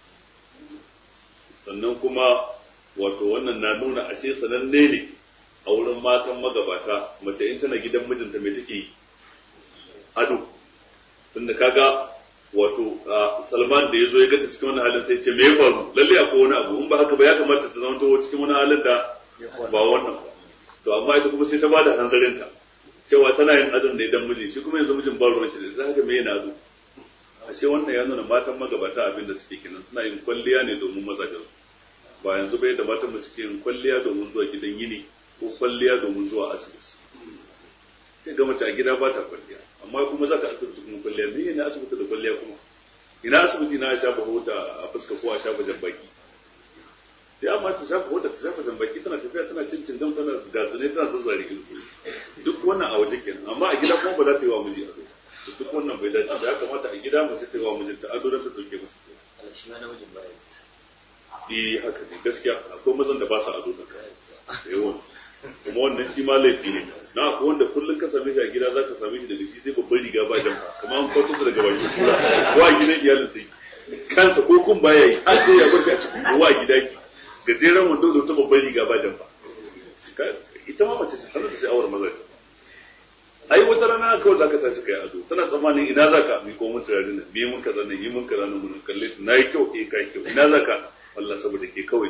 sannan kuma wato wannan na nuna ashe sananne ne a wurin matan magabata mace in tana gidan mijinta mai take ado tunda kaga wato Salman da ya zo ya gata cikin wani halin sai ce me ya faru lalle akwai wani abu in ba haka ba ya kamata ta zama cikin wani halin da ba wannan ba to amma ita kuma sai ta bada hanzarinta cewa tana yin adon ne dan miji shi kuma yanzu mijin ba ruwan shi da haka me yana ado ashe wannan ya nuna matan magabata abin da suke kenan suna yin kwalliya ne domin mazajen ba yanzu bai da matan mu suke yin kwalliya domin zuwa gidan yini ko kwalliya domin zuwa asibiti sai ga mace a gida ba ta kwalliya amma kuma za ka asibiti kuma kwalliya me ne asibiti da kwalliya kuma ina asibiti na shafa hota a fuska ko a shafa jambaki sai amma ta shafa hota ta shafa jambaki tana tafiya tana cin cingam tana gatsune tana zazzare ido duk wannan a waje kenan amma a gida kuma ba za ta yi wa miji ado duk wannan bai dace ba ya kamata a gida mace ta yi wa mijinta ado don ta dauke masa shi ma namijin baya eh haka ne gaskiya akwai mazan da ba su ado da yawan kuma wannan shi ma laifi ne na akwai wanda kullum ka same shi a gida za ka same shi daga shi sai babban riga ba jamfa kamar an kwato daga bakin kura ko a gidan iyalin sai kansa ko kun baya yi har sai ya bar shi a cikin ko a gida ki gajeren wando da wata babban riga ba jamfa ita ma mace ce tana da sha'awar maza ai wata rana kawai zaka tashi kai ado tana tsammanin ina zaka mi ko mun turare nan me mun kaza nan yi mun kaza nan mun kalle na yi kyau eh kai kyau ina zaka Allah saboda ke kawai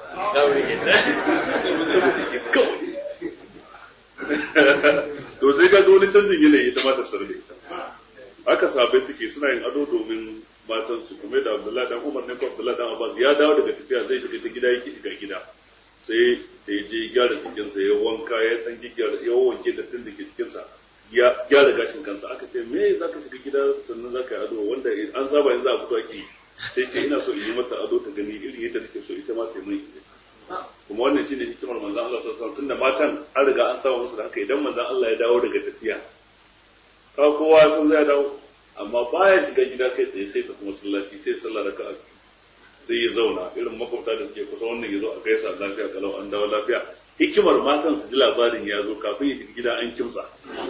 kawai to sai ga wani canjin yanayi ita ma ta sarbe haka sabai suke suna yin ado domin matan su kuma da Abdullahi dan Umar ne ko Abdullahi dan Abbas ya dawo daga tafiya zai shiga ta gida yake shiga gida sai da ya je gyara jikinsa ya wanka ya dan gyara ya wanke da tun da ke jikinsa ya gyara gashin kansa aka ce me zaka shiga gida sannan zaka yi ado wanda an saba yanzu a fito ake sai ce ina so in yi mata ado ta gani irin yadda nake so ita ma ta yi kuma wannan shine hikimar manzon Allah sallallahu alaihi wasallam tunda matan an riga an saba musu da haka idan manzon Allah ya dawo daga tafiya ka kowa sun zai dawo amma baya shiga gida kai tsaye sai ta kuma sallaci sai sallah raka'a sai ya zauna irin makwabta da suke kusa wannan ya zo a gaisa lafiya kalau an dawo lafiya hikimar matan su ji labarin ya zo kafin ya shiga gida an kimsa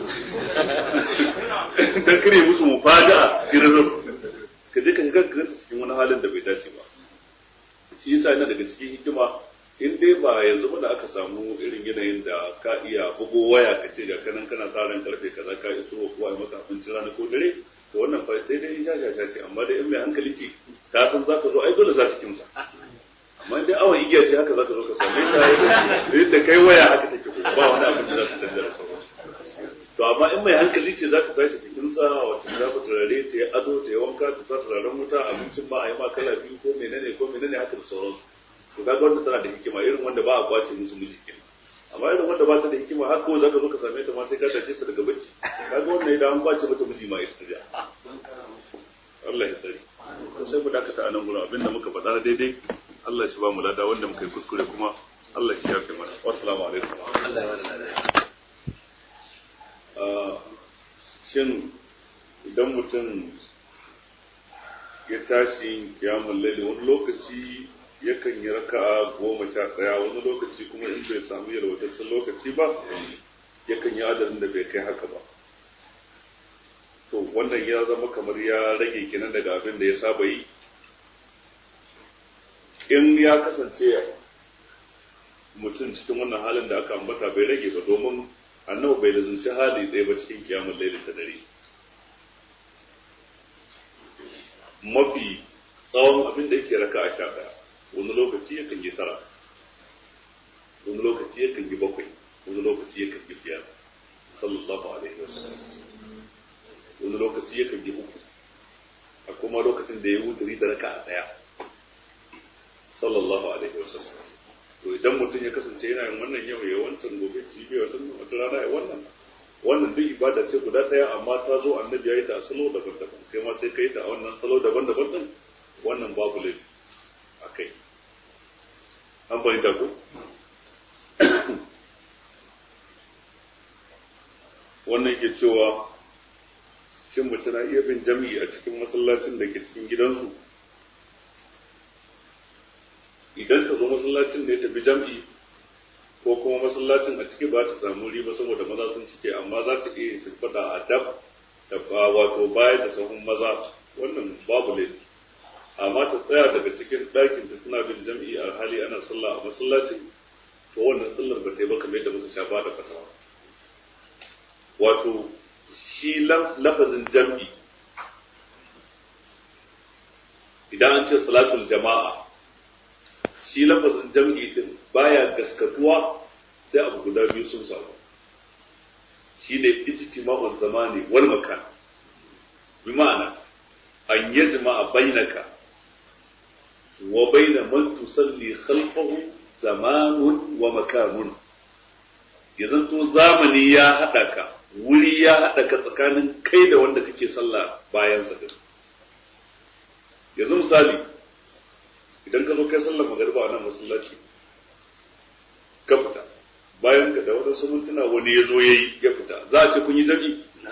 dan kare musu mufaja'a irin ka je ka shiga ka ganta cikin wani halin da bai dace ba shi yasa yana daga cikin hikima in dai ba yanzu ba da aka samu irin yanayin da ka iya bugo waya ka ce ga kanan kana sa ran karfe kaza ka iso wa kowa maka abincin rana ko dare to wannan fa sai dai ja ja ce amma dai in mai hankali ce ta san za ka zo ai dole za ta kimsa amma dai awon igiya ce haka za ka zo ka same ta yadda kai waya haka take ko ba wani abin da za su canza da sauransu to amma in mai hankali ce za ta tashi ta kimsa wata za ta turare ta yi ado ta yi wanka ta sa turaren wuta abincin ma a yi ma kala biyu ko menene ko menene haka da sauransu to kaga wanda tana da hikima irin wanda ba a kwace musu miji kenan amma irin wanda ba ta da hikima har kawai zaka zo ka same ta ma sai ka tashe ta daga bacci kaga wannan idan an kwace mata miji ma ita ja Allah ya tsare to sai mu dakata a nan gurin abinda muka faɗa daidai Allah shi ba mu lada wanda muka yi kuskure kuma Allah shi ya fi mana wassalamu alaikum Allah ya wani shin idan mutum ya tashi kiyamun laili wani lokaci yakan yi raka'a goma sha ɗaya wani lokaci kuma in bai samu yalwataccen lokaci ba yakan yi adadin da bai kai haka ba to wannan ya zama kamar ya rage kenan daga abin da ya saba yi in ya kasance mutum cikin wannan halin da aka ambata bai rage ba domin annabi bai lazunci hali ɗaya ba cikin kiyamun laili ta dare mafi tsawon abin da yake raka a sha ɗaya wani lokaci yakan yi tara wani lokaci yakan yi bakwai wani lokaci yakan yi biyar sallallahu alaihi wasallam wani lokaci yakan yi uku a kuma lokacin da ya wuturi da raka a ɗaya sallallahu alaihi wasallam to idan mutum ya kasance yana yin wannan yau ya wancan gobe jibi wannan wata rana ya wannan wannan duk ibada ce guda ɗaya amma ta zo annabi ya yi ta a salo daban-daban kai ma sai ka yi ta a wannan salo daban-daban din wannan babu laifi a kai an fahimta ko wannan ke cewa shin mace na iya bin jami'i a cikin masallacin da ke cikin gidansu idan ta zo masallacin da ya tafi jam'i ko kuma masallacin a ciki ba ta samu riba saboda maza sun cike amma za ta iya fada a dab da wato baya da sahun maza wannan babu laifi amma ta tsaya daga cikin ɗakin ta tana bin jam'i a hali ana sallah a masallaci to wannan sallar ba ta yi ba kamar yadda muka sha ba da fatawa wato shi lafazin jam'i idan an ce salatul jama'a shi lafazin jam'i din baya gaskatuwa sai abu guda biyu sun samu shi ne ijtima'ul zamani wal makan bi ma'ana an yajma'a bainaka wa baina man tusalli khalfahu zamanun wa makanun ya zanto zamani ya haɗa ka wuri ya haɗa ka tsakanin kai da wanda kake sallah bayan sa yanzu misali idan ka zo kai sallar magariba a nan masallaci ka fita bayan ka da wadansu mintuna wani ya zo ya yi ya fita za a ce kun yi jami'i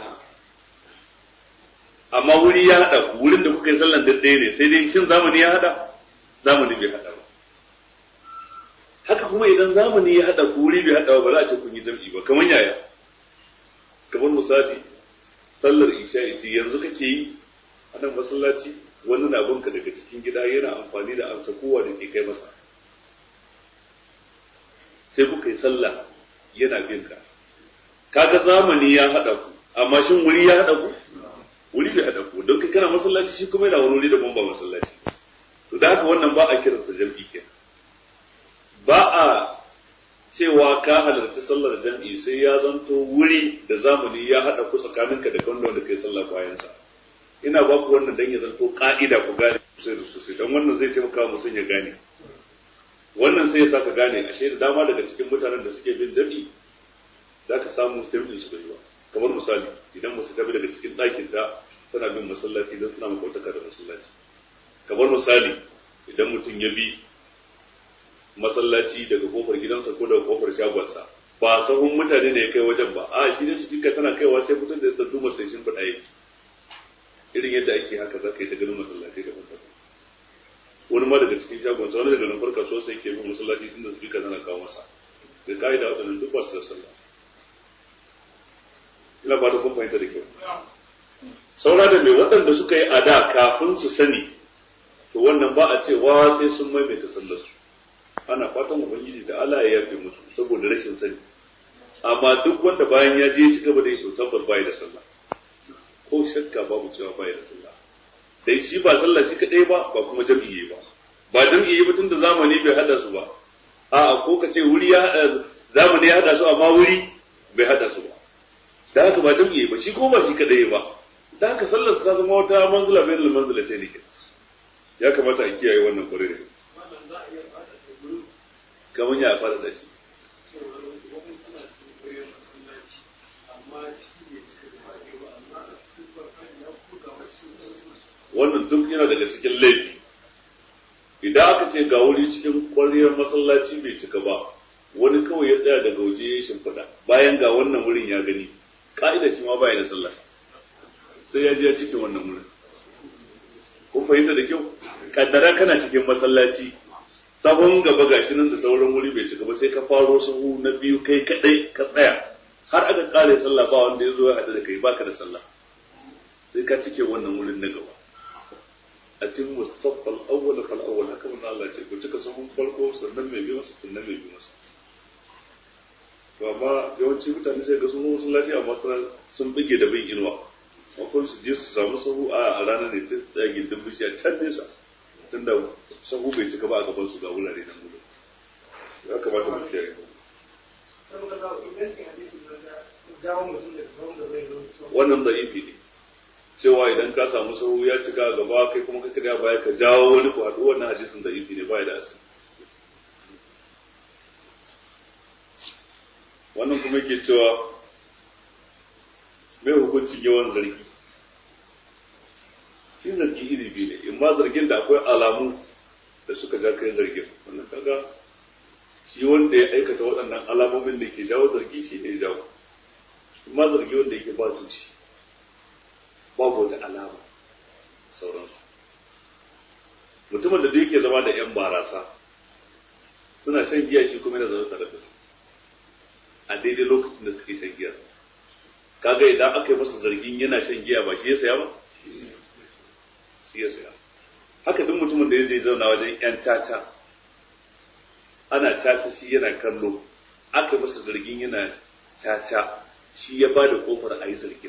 amma wuri ya haɗa ku wurin da kuka yi sallan ɗaya ne sai dai shin zamani ya haɗa zamani bai haɗa ba haka kuma idan zamani ya haɗa ku wuri bai haɗa ba za a ce kun yi jami'i ba kamar yaya kamar misali sallar isha ce yanzu kake yi a nan masallaci wani na binka daga cikin gida yana amfani da amsa kowa da ke kai masa sai kuka yi sallah yana bin ka kaga zamani ya haɗa ku amma shin wuri ya haɗa ku wuri bai haɗa ku don kai kana masallaci shi kuma yana wani wuri daban ba masallaci to da haka wannan ba a kiransa jam'i kenan ba a cewa ka halarci sallar jam'i sai ya zanto wuri da zamani ya haɗa ku tsakaninka da kan wanda kai sallah bayansa ina ba ku wannan dan ya zanto ka'ida ku gane sosai da sosai don wannan zai taimaka mutum ya gane wannan sai ya saka gane ashe da dama daga cikin mutanen da suke bin jam'i za ka samu jam'in su bai ba kamar misali idan musu tabi daga cikin ɗakin ta tana bin masallaci don suna makautaka da masallaci kamar misali idan mutum ya bi masallaci daga kofar gidansa ko daga kofar shagonsa ba sahun mutane ne ya kai wajen ba a shi ne su tana kaiwa sai mutum da ya tsadu sai shin faɗa yake irin yadda ake haka za ka yi ta ganin masallaci da daban wani ma daga cikin shagonsa wani daga nufar kasuwa sai ke bin masallaci tun da su tana kawo masa da ka'ida waɗannan duk ba su da sallah ina ba da kun fahimta da kyau saura da mai waɗanda suka yi a da kafin su sani to wannan ba a cewa sai sun maimaita sallar su ana fatan ubangiji da Allah ya yafe musu saboda rashin sani amma duk wanda bayan ya je ci gaba da yi to tabbas bai da sallah ko shakka babu cewa bai da sallah dai shi ba sallah shi kadai ba ba kuma jami'i ba ba jami'i ba tunda zamani bai hada su ba a'a ko ka ce wuri ya hada zamani ya hada su amma wuri bai hada su ba da haka ba jami'i ba shi ko ba shi kadai ba da haka sallar ta zama wata manzila bayan manzila ta ne ya kamata a kiyaye wannan kwarai da kamar ya fara da shi wannan duk yana daga cikin laifi idan aka ce ga wuri cikin ƙwarriyar masallaci bai cika ba wani kawai ya tsaya daga waje ya shimfiɗa bayan ga wannan wurin ya gani ka'ida shi ma baya da sallah sai ya je ya cikin wannan wurin kun fahimta da kyau kaddara kana cikin masallaci sahun gaba gashi nan da sauran wuri bai cika ba sai ka faro sahu na biyu kai kadai ka tsaya har aka kare sallah ba wanda ya zo ya haɗu da kai baka da sallah sai ka cike wannan wurin na gaba a cikin mustaffal awwal fal awwal haka mun Allah ce ku cika sahun farko sannan mai biyu masa sannan mai biyu masa to amma yawanci mutane sai ga sun masallaci amma sun bige da bin inuwa akwai su je su samu sahu a ranar ne sai tsaya gindin bishiya can nesa tunda sahu bai cika ba a gaban su ga wurare nan gudu ya kamata mu kiyaye wannan da'ifi ne cewa idan ka samu sahu ya cika a gaba kai kuma ka kira baya ka jawo wani ku haɗu wannan hadisin da'ifi ne baya da asali wannan kuma yake cewa mai hukuncin yawan zargi shi zargi iri biyu ne in ma zargin da akwai alamu da suka ja kai zargin wannan kaga shi wanda ya aikata waɗannan alamomin da ke jawo zargi shi ne ya jawo in ma zargi wanda yake ba tushe babu wata alama sauransu mutumin da duk yake zama da yan barasa suna shan giya shi kuma yana zaune tare da su a daidai lokacin da suke shan giya kaga idan aka yi masa zargin yana shan giya ba shi ya saya ba shi ya saya haka duk mutumin da ya je zauna wajen yan tata ana tata shi yana kallo aka yi masa zargin yana tata shi ya ba da kofar a yi zargin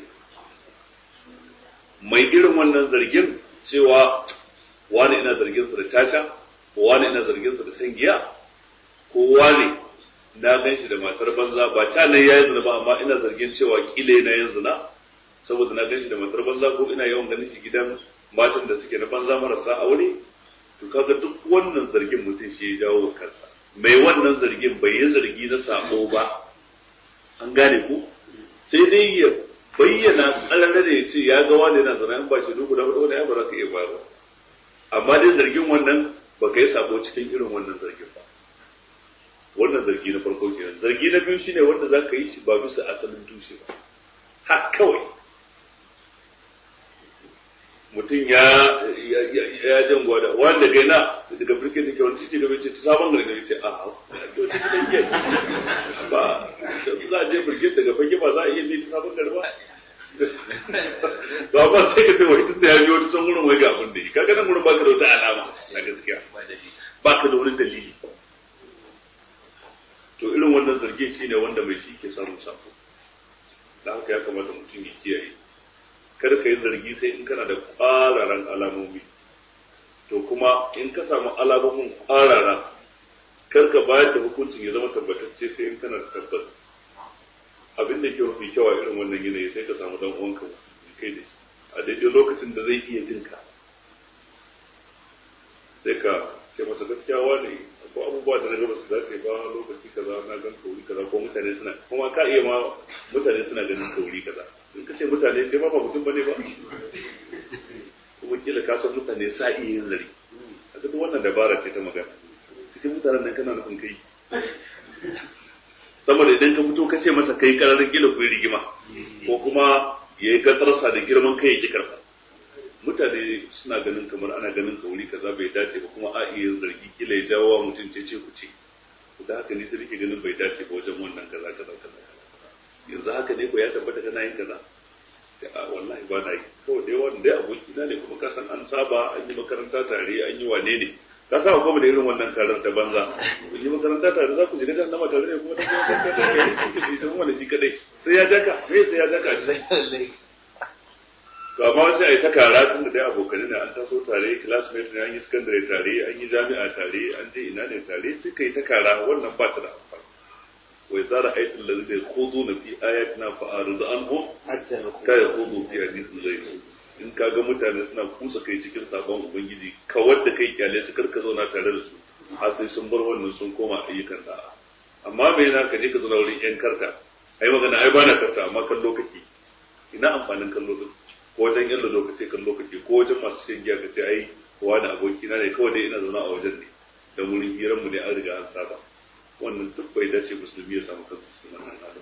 mai irin wannan zargin cewa wani ina zargin su da tata ko wani ina zargin su da san giya ko wani na gan shi da matar banza ba ta nan yayin zina ba amma ina zargin cewa kila yana yin zina saboda na gan shi da matar banza ko ina yawan ganin shi gidan matan da suke na banza marasa aure to kaga duk wannan zargin mutum shi ya jawo kansa mai wannan zargin bai yi zargi na sabo ba an gane ku sai dai ya bayyana ƙarar da ya ce ya ga wani yana zana in ba shi dubu da hudu wani ya ba za ka iya bayarwa amma dai zargin wannan ba ka yi sabo cikin irin wannan zargin ba wannan zargi na farko kenan zargi na biyu shine wanda za ka yi shi ba bisa asalin tushe ba har kawai mutum ya ya jan gwada wanda daga na daga birkin da ke wani ciki da bai ce ta sabon gari da ce a ba za a je birkin daga fage ba za a iya ne ta sabon gari ba ba ba sai ka ce wai tun da ya biyo ta can wurin wai ga abin da yi kaga nan wurin baka da wata alama a gaskiya baka da wani dalili to irin wannan zargi shine wanda mai shi ke samun sako da haka ya kamata mutum ya kiyaye kar ka yi zargi sai in kana da ƙwararan alamomi to kuma in ka samu alamomin ƙwarara kar ka bayar da hukuncin ya zama tabbatacce sai in kana da tabbas abin da ke mafi kyau a irin wannan yanayi sai ka samu dan uwanka kai da shi a daidai lokacin da zai iya jin ka sai ka ce masa gaskiya wani ko abubuwa da na gaba su dace ba lokaci kaza na gan kauri kaza ko mutane suna kuma ka iya ma mutane suna ganin kauri kaza in ka ce mutane sai ma ba mutum bane ba kuma kila ka san mutane sa iya yin zari a duk wannan dabara ce ta magana cikin mutanen nan kana nufin kai saboda idan ka fito ka ce masa kai kararin kila ku yi rigima ko kuma ya yi gatsarsa da girman kai ya ki karfa mutane suna ganin kamar ana ganin kauri kaza bai dace ba kuma a iya zargi kila ya jawo wa mutum ce ce ku ce da haka ne sai nake ganin bai dace ba wajen wannan kaza kaza kaza yanzu haka ne ko ya tabbata kana yin kaza a wallahi ba na yi kawai dai wanda dai aboki na ne kuma ka san an saba an yi makaranta tare an yi wane ne ka saba kuma da irin wannan karar ta banza kun yi makaranta tare za ku shiga jan nama tare ne kuma da kuma ita kuma da shi kadai sai ya jaka me sai ya jaka to amma sai a yi ta kara tun da dai abokanai ne an taso tare classmate ne an yi secondary tare an yi jami'a tare an je ina ne tare sai ka yi ta kara wannan ba ta da amfani wai za da aitin da zai kozo na fi ayatina fa arzu anhum ka ya kozo fi hadisin zai in ka ga mutane suna kusa kai cikin sabon ubangiji ka wadda kai kyale su karka zauna tare da su har sai sun bar wannan sun koma ayyukan da amma me yana ka je ka zauna wurin yan karta ai magana ai bana karta amma kallo kake ina amfanin kallo din ko wajen yan lokaci kan lokaci ko wajen masu shan giya ka ce ai kowa da abokina ne kawai dai ina zaune a wajen ne da wurin hiran mu ne an riga an saba wannan duk bai dace musulmi ya samu kansa cikin wannan halin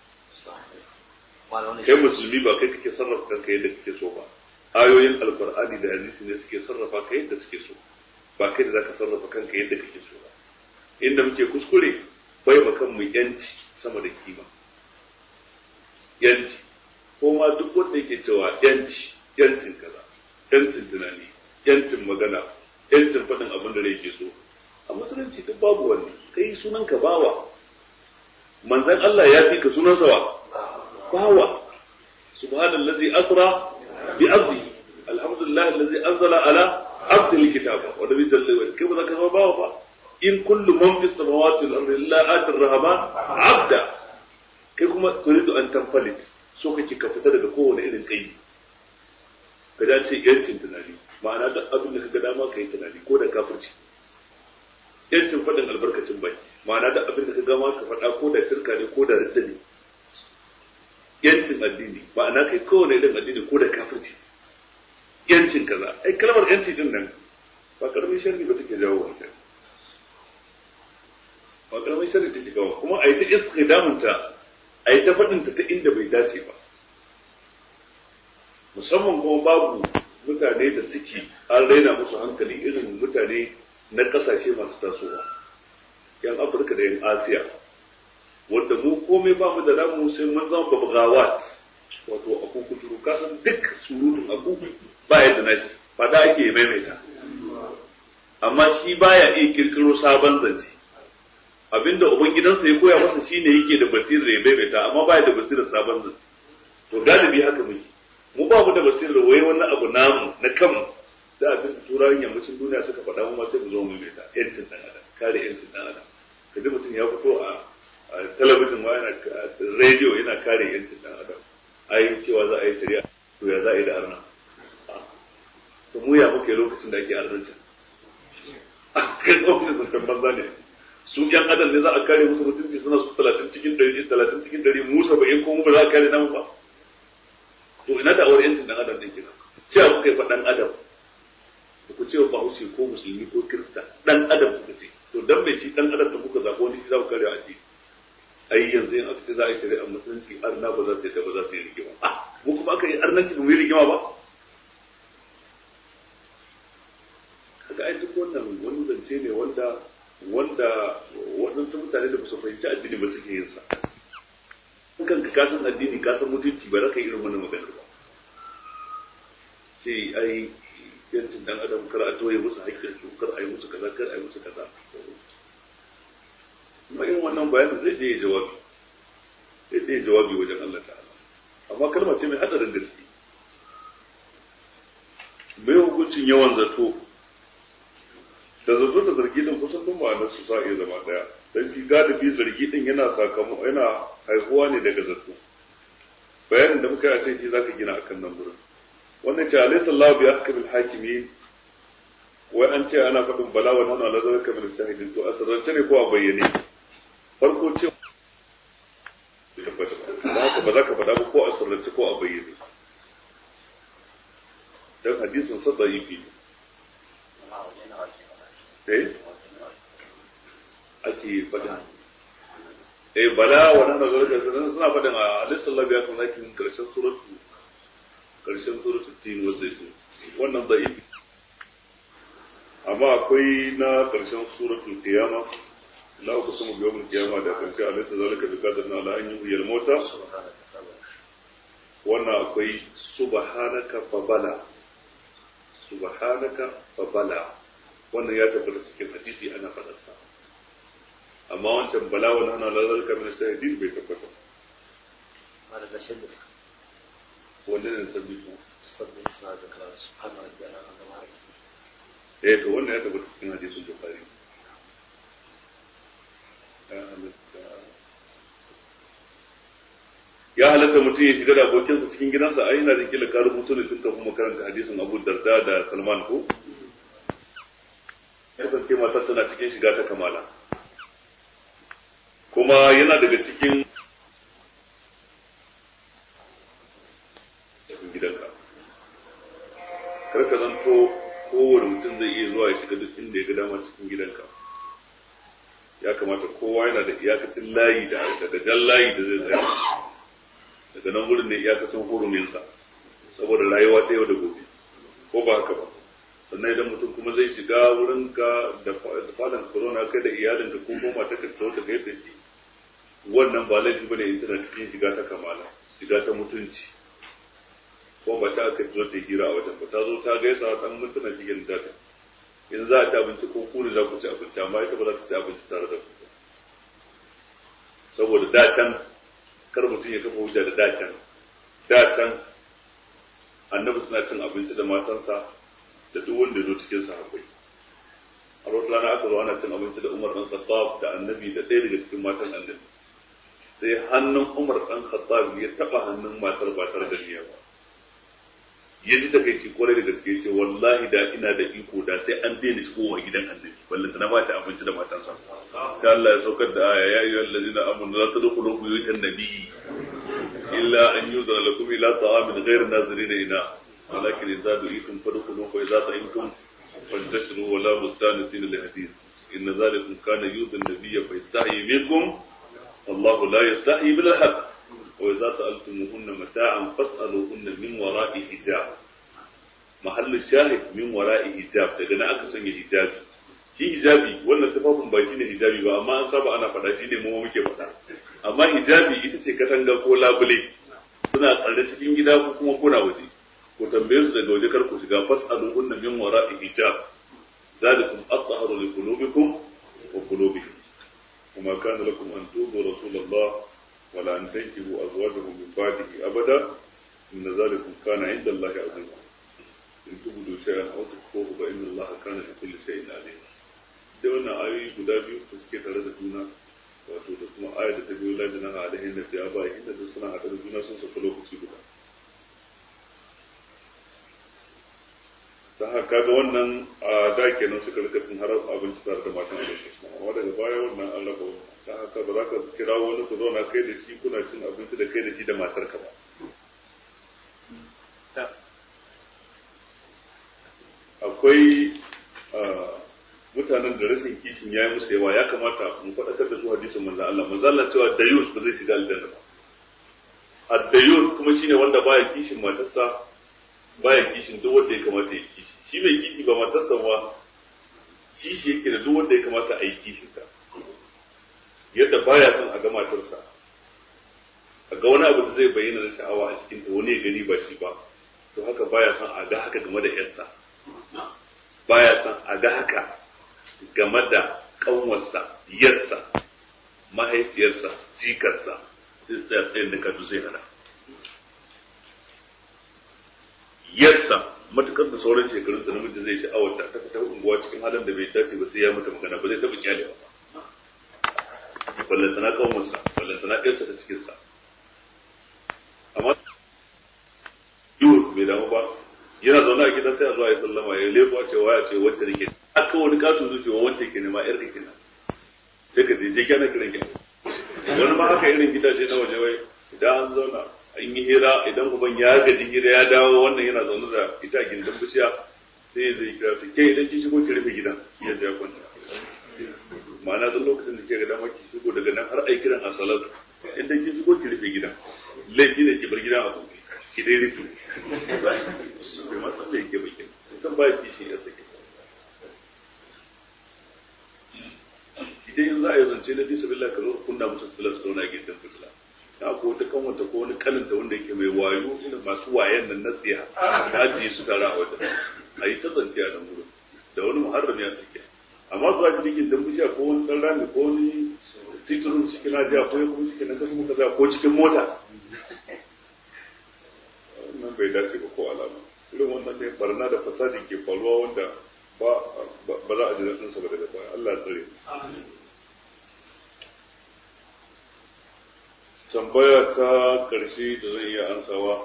ba kai musulmi ba kai kake sarrafa kanka yadda kake so ba ayoyin alqur'ani da hadisi ne suke sarrafa ka yadda suke so ba kai da zaka sarrafa kanka yadda kake so ba inda muke kuskure bai ba kanmu yanci sama da kima yanci ko ma duk wanda yake cewa yanci yancin kaza yancin tunani yancin magana yancin faɗin abin da yake so a musulunci duk babu wani kai sunan ka bawa manzan Allah ya fi ka sunan sawa bawa subhanallazi asra bi abdi alhamdulillah allazi anzala ala abdi alkitaba wa nabi sallallahu alaihi kai ba za ka zama bawa ba in kullu man fi samawati wal ardi illa atir rahman abda kai kuma turidu an tanfalit so kake ka fita daga kowane irin kai ka dace yancin tunani ma'ana da abin da ka ga dama ka yi tunani ko da kafirci yancin faɗin albarkacin bai ma'ana da abin da ka gama ka faɗa ko da shirka ne ko da ridda ne yancin addini ma'ana kai kowane irin addini ko da kafirci yancin kaza ai kalmar yanci din nan ba karamin sharri ba take jawo wannan ba karamin sharri take jawo kuma a yi ta istidamunta a yi ta faɗin ta ta inda bai dace ba musamman kuma babu mutane da suke an raina musu hankali irin mutane na kasashe masu tasowa yan afirka da yan asiya wanda mu komai ba mu da namu sai mun zama babgawat wato aku kuturu kasan duk surutun aku ba yadda na shi fada ake maimaita amma shi baya iya kirkiro sabon zance abinda ubangidansa ya koya masa shine yake da basirar ya maimaita amma baya da basirar sabon zance to galibi haka muke mu ba mu da basirar wai wani abu namu na kanmu da abin da turawan yammacin duniya suka faɗa mu ma sai mu zo mu maimaita yancin dan adam kare yancin dan adam kaji mutum ya fito a talabijin ma yana rediyo yana kare yancin dan adam ai cewa za a yi shari'a to ya za a yi da arna to mu ya muke lokacin da ake arnancin kan ofis zancen banza ne su yan adam ne za a kare musu mutunci suna su talatin cikin dari talatin cikin dari mu saba'in ko mu ba za a kare namu ba to ina da awar yancin dan adam din kenan cewa kuka yi faɗan adam ba ku cewa bahaushe ko musulmi ko kirista dan adam kuka ce to dan bai ci dan adam da kuka zaɓo wani za ku kare a ji ai yanzu in aka ce za a yi shari'a musulunci arna ba za su yi ba za su yi rigima ah mu kuma aka yi arnanci ba mu yi rigima ba kaga ai duk wannan wani zance ne wanda wanda waɗansu mutane da ba su fahimci addini ba suke yin sa kanka ka san addini ka san mutunci ba za ka yi irin wannan magana ba ce ai yancin dan adam kar a toye musu haƙƙin su kar a yi musu kaza kar a yi musu kaza kuma irin wannan bayanin zai je jawabi zai je jawabi wajen Allah ta'ala amma kalma ce mai hadarin gaske mai hukuncin yawan zato da zato da zargi din kusan duk ma'anar su sa iya zama daya dan shi galibi zargi din yana sakamako yana haihuwa ne daga zato bayanin da muka yi a ce shi zaka gina akan nan gurin wannan ce alayhi sallahu bi ahkamil hakimin wai an ce ana faɗin bala wa nana la zalika min shahidin to a sirrance ne ko a bayyane farko ce ba haka ba za ka faɗa ba ko a sirrance ko a bayyane dan hadisin sa da'ifi ne eh ake faɗin eh bala wa nana zalika suna faɗin a alayhi sallahu bi ahkamil hakimin karshen suratu karshen suratul tin wa zaitun wannan da'ifi amma akwai na karshen suratul qiyama la uqsimu bi yawmil qiyama da karshe alaysa zalika bi qadarin ala an yuhyil mauta wannan akwai subhanaka fa bala subhanaka fa bala wannan ya tabbata cikin hadisi ana faɗar sa amma wancan bala wa nana la zalika min shahidin bai tabbata wannan ne sabbi ko eh to wannan ya tabbata cikin hadisin bukhari ya halatta mutum ya shiga da abokinsa cikin gidansa ai ina da kila ka rubuto ne tun kafin makaranta hadisin Abu Darda da Salman ko kasance matar tana cikin shiga ta kamala kuma yana daga cikin gidanka kar ka zanto kowane mutum zai iya zuwa ya shiga duk inda ya ga dama cikin gidanka ya kamata kowa yana da iyakacin layi da daga jan layi da zai tsaya daga nan wurin ne iyakacin huruminsa saboda rayuwa ta yau da gobe ko ba haka ba sannan idan mutum kuma zai shiga wurin ka da falon corona kai da iyalin da ko goma ta kattau ta kai da shi wannan ba laifi bane in tana cikin shiga ta kamala shiga ta mutunci ko ba ta aka zo ta hira a wajen ba ta zo ta gaisa dan mutuna cikin data in za a ci abinci ko ku ne za ku ci abinci amma ita ba za ta ci abinci tare da ku saboda dacan kar mutum ya kafa hujja da dacan dacan annabi suna cin abinci da matansa da duk wanda ya zo cikin sahabbai a wata rana aka zo ana cin abinci da Umar dan Khattab da annabi da ɗaya daga cikin matan annabi sai hannun Umar dan Khattab ya taba hannun matar ba tare da niyya ba ya ji takaici kwarai da gaske ce wallahi da ina da iko da sai an daina shigowa gidan annabi ballanta na bata abinci da matansa sai Allah ya saukar da aya ya ayyuhal ladina amanu la tadkhulu buyutan nabiy illa an yuzara lakum ila ta'amin ghayr nazirina ina walakin idza du'itum fadkhulu fa idza ta'imtum fantashiru wa la mustanisina li hadith in dhalikum kana yudhi an-nabiy fa yastahi minkum wallahu la yastahi bil haqq وإذا سألتموهن متاعا فاسألوهن من wara'i hijab mahallu shahid min wara'i hijab daga nan aka sanya hijabi shi hijabi wannan tufafin ba shine hijabi ba amma an saba ana faɗa shine mu muke faɗa amma hijabi ita ce katanga ko labule suna tsare cikin gida ko kuma kuna waje ko tambaye su daga waje kar ku shiga fas'alu hunna min wara'i hijab zalikum athaharu li qulubikum wa qulubihim وما كان لكم أن تؤذوا رسول الله ولا أن تنكحوا أزواجه من بعده أبدا إن ذلكم كان عند الله عظيما إن تبدوا شيئا أو تخفوه فإن الله كان بكل شيء عليما da wannan ayoyi guda biyu da suke tare da juna wato da kuma ayar da ta biyo lajina a alaihin da ya ba inda da suna haɗe da juna sun sauka lokaci guda ta haka ga wannan a da kenan suka rika sun har abinci tare da matan da su amma daga baya wannan an raba wannan ta haka ba za ka kira wani ku zauna kai da shi kuna cin abinci da kai da shi da matar ka ba akwai mutanen da rashin kishin ya yi musu yawa ya kamata mu faɗakar da su hadisin manzan Allah manzan Allah cewa dayus ba zai shiga aljanna ba ad-dayus kuma shine wanda baya kishin matarsa baya kishin duk wanda ya kamata ya kishi shi mai kishi ba matarsa ba kishi yake da duk wanda ya kamata a yi kishin ta yadda baya son a ga matarsa a ga wani abu da zai bayyana na sha'awa a cikin ta wani ya gani ba shi ba to haka baya son a ga haka game da yarsa baya son a ga haka game da kanwarsa yarsa mahaifiyarsa jikarsa sai tsaya tsayin da kadu zai hana yarsa matukar da sauran shekarun da namiji zai sha'awar ta fita unguwa cikin halin da bai dace ba sai ya mata magana ba zai taɓa kyale ba ballantana kanwarsa ballantana yarsa ta cikinsa amma yiwu bai damu ba yana zaune a gida sai a zo a yi sallama ya lebo a cewa ya ce wacce da ke aka wani katon zuciya wacce ke nema yar kake nan sai ka je kyana kiran ki wani ma haka irin gidaje na waje wai idan an zauna an yi hira idan uban ya gaji hira ya dawo wannan yana zaune da ita a gindin bishiya sai ya zai kira su ke idan ki shigo ki rufe gidan ya ya kwanta ma'ana duk lokacin da ke ga dama ki shigo daga nan har ai kiran a salatu idan ki shigo ki rufe gidan laifi ne ki bar gidan a buɗe ki dai rufe bai masa da yake bakin kan ba kishi ya sake idan yanzu a yi zance na bisa billah ka zo kunna musu fitilar su zauna a gidan fitila na ko wata kanwata ko wani kaninta wanda yake mai wayo irin masu wayan nan na tsiya ta ajiye su tare a wajen a yi ta zance a nan gudu da wani muharram ya tsakiya amma zuwa shi cikin dan bishiya ko wani dan rami ko wani titirun cikin ajiya ko kuma cikin na kasu muka ko cikin mota wannan bai dace ba ko alama irin wannan ne barna da fasadi ke faruwa wanda ba ba za a ji daɗinsa ba daga baya Allah tsare tambaya ta ƙarshe da zan iya ansawa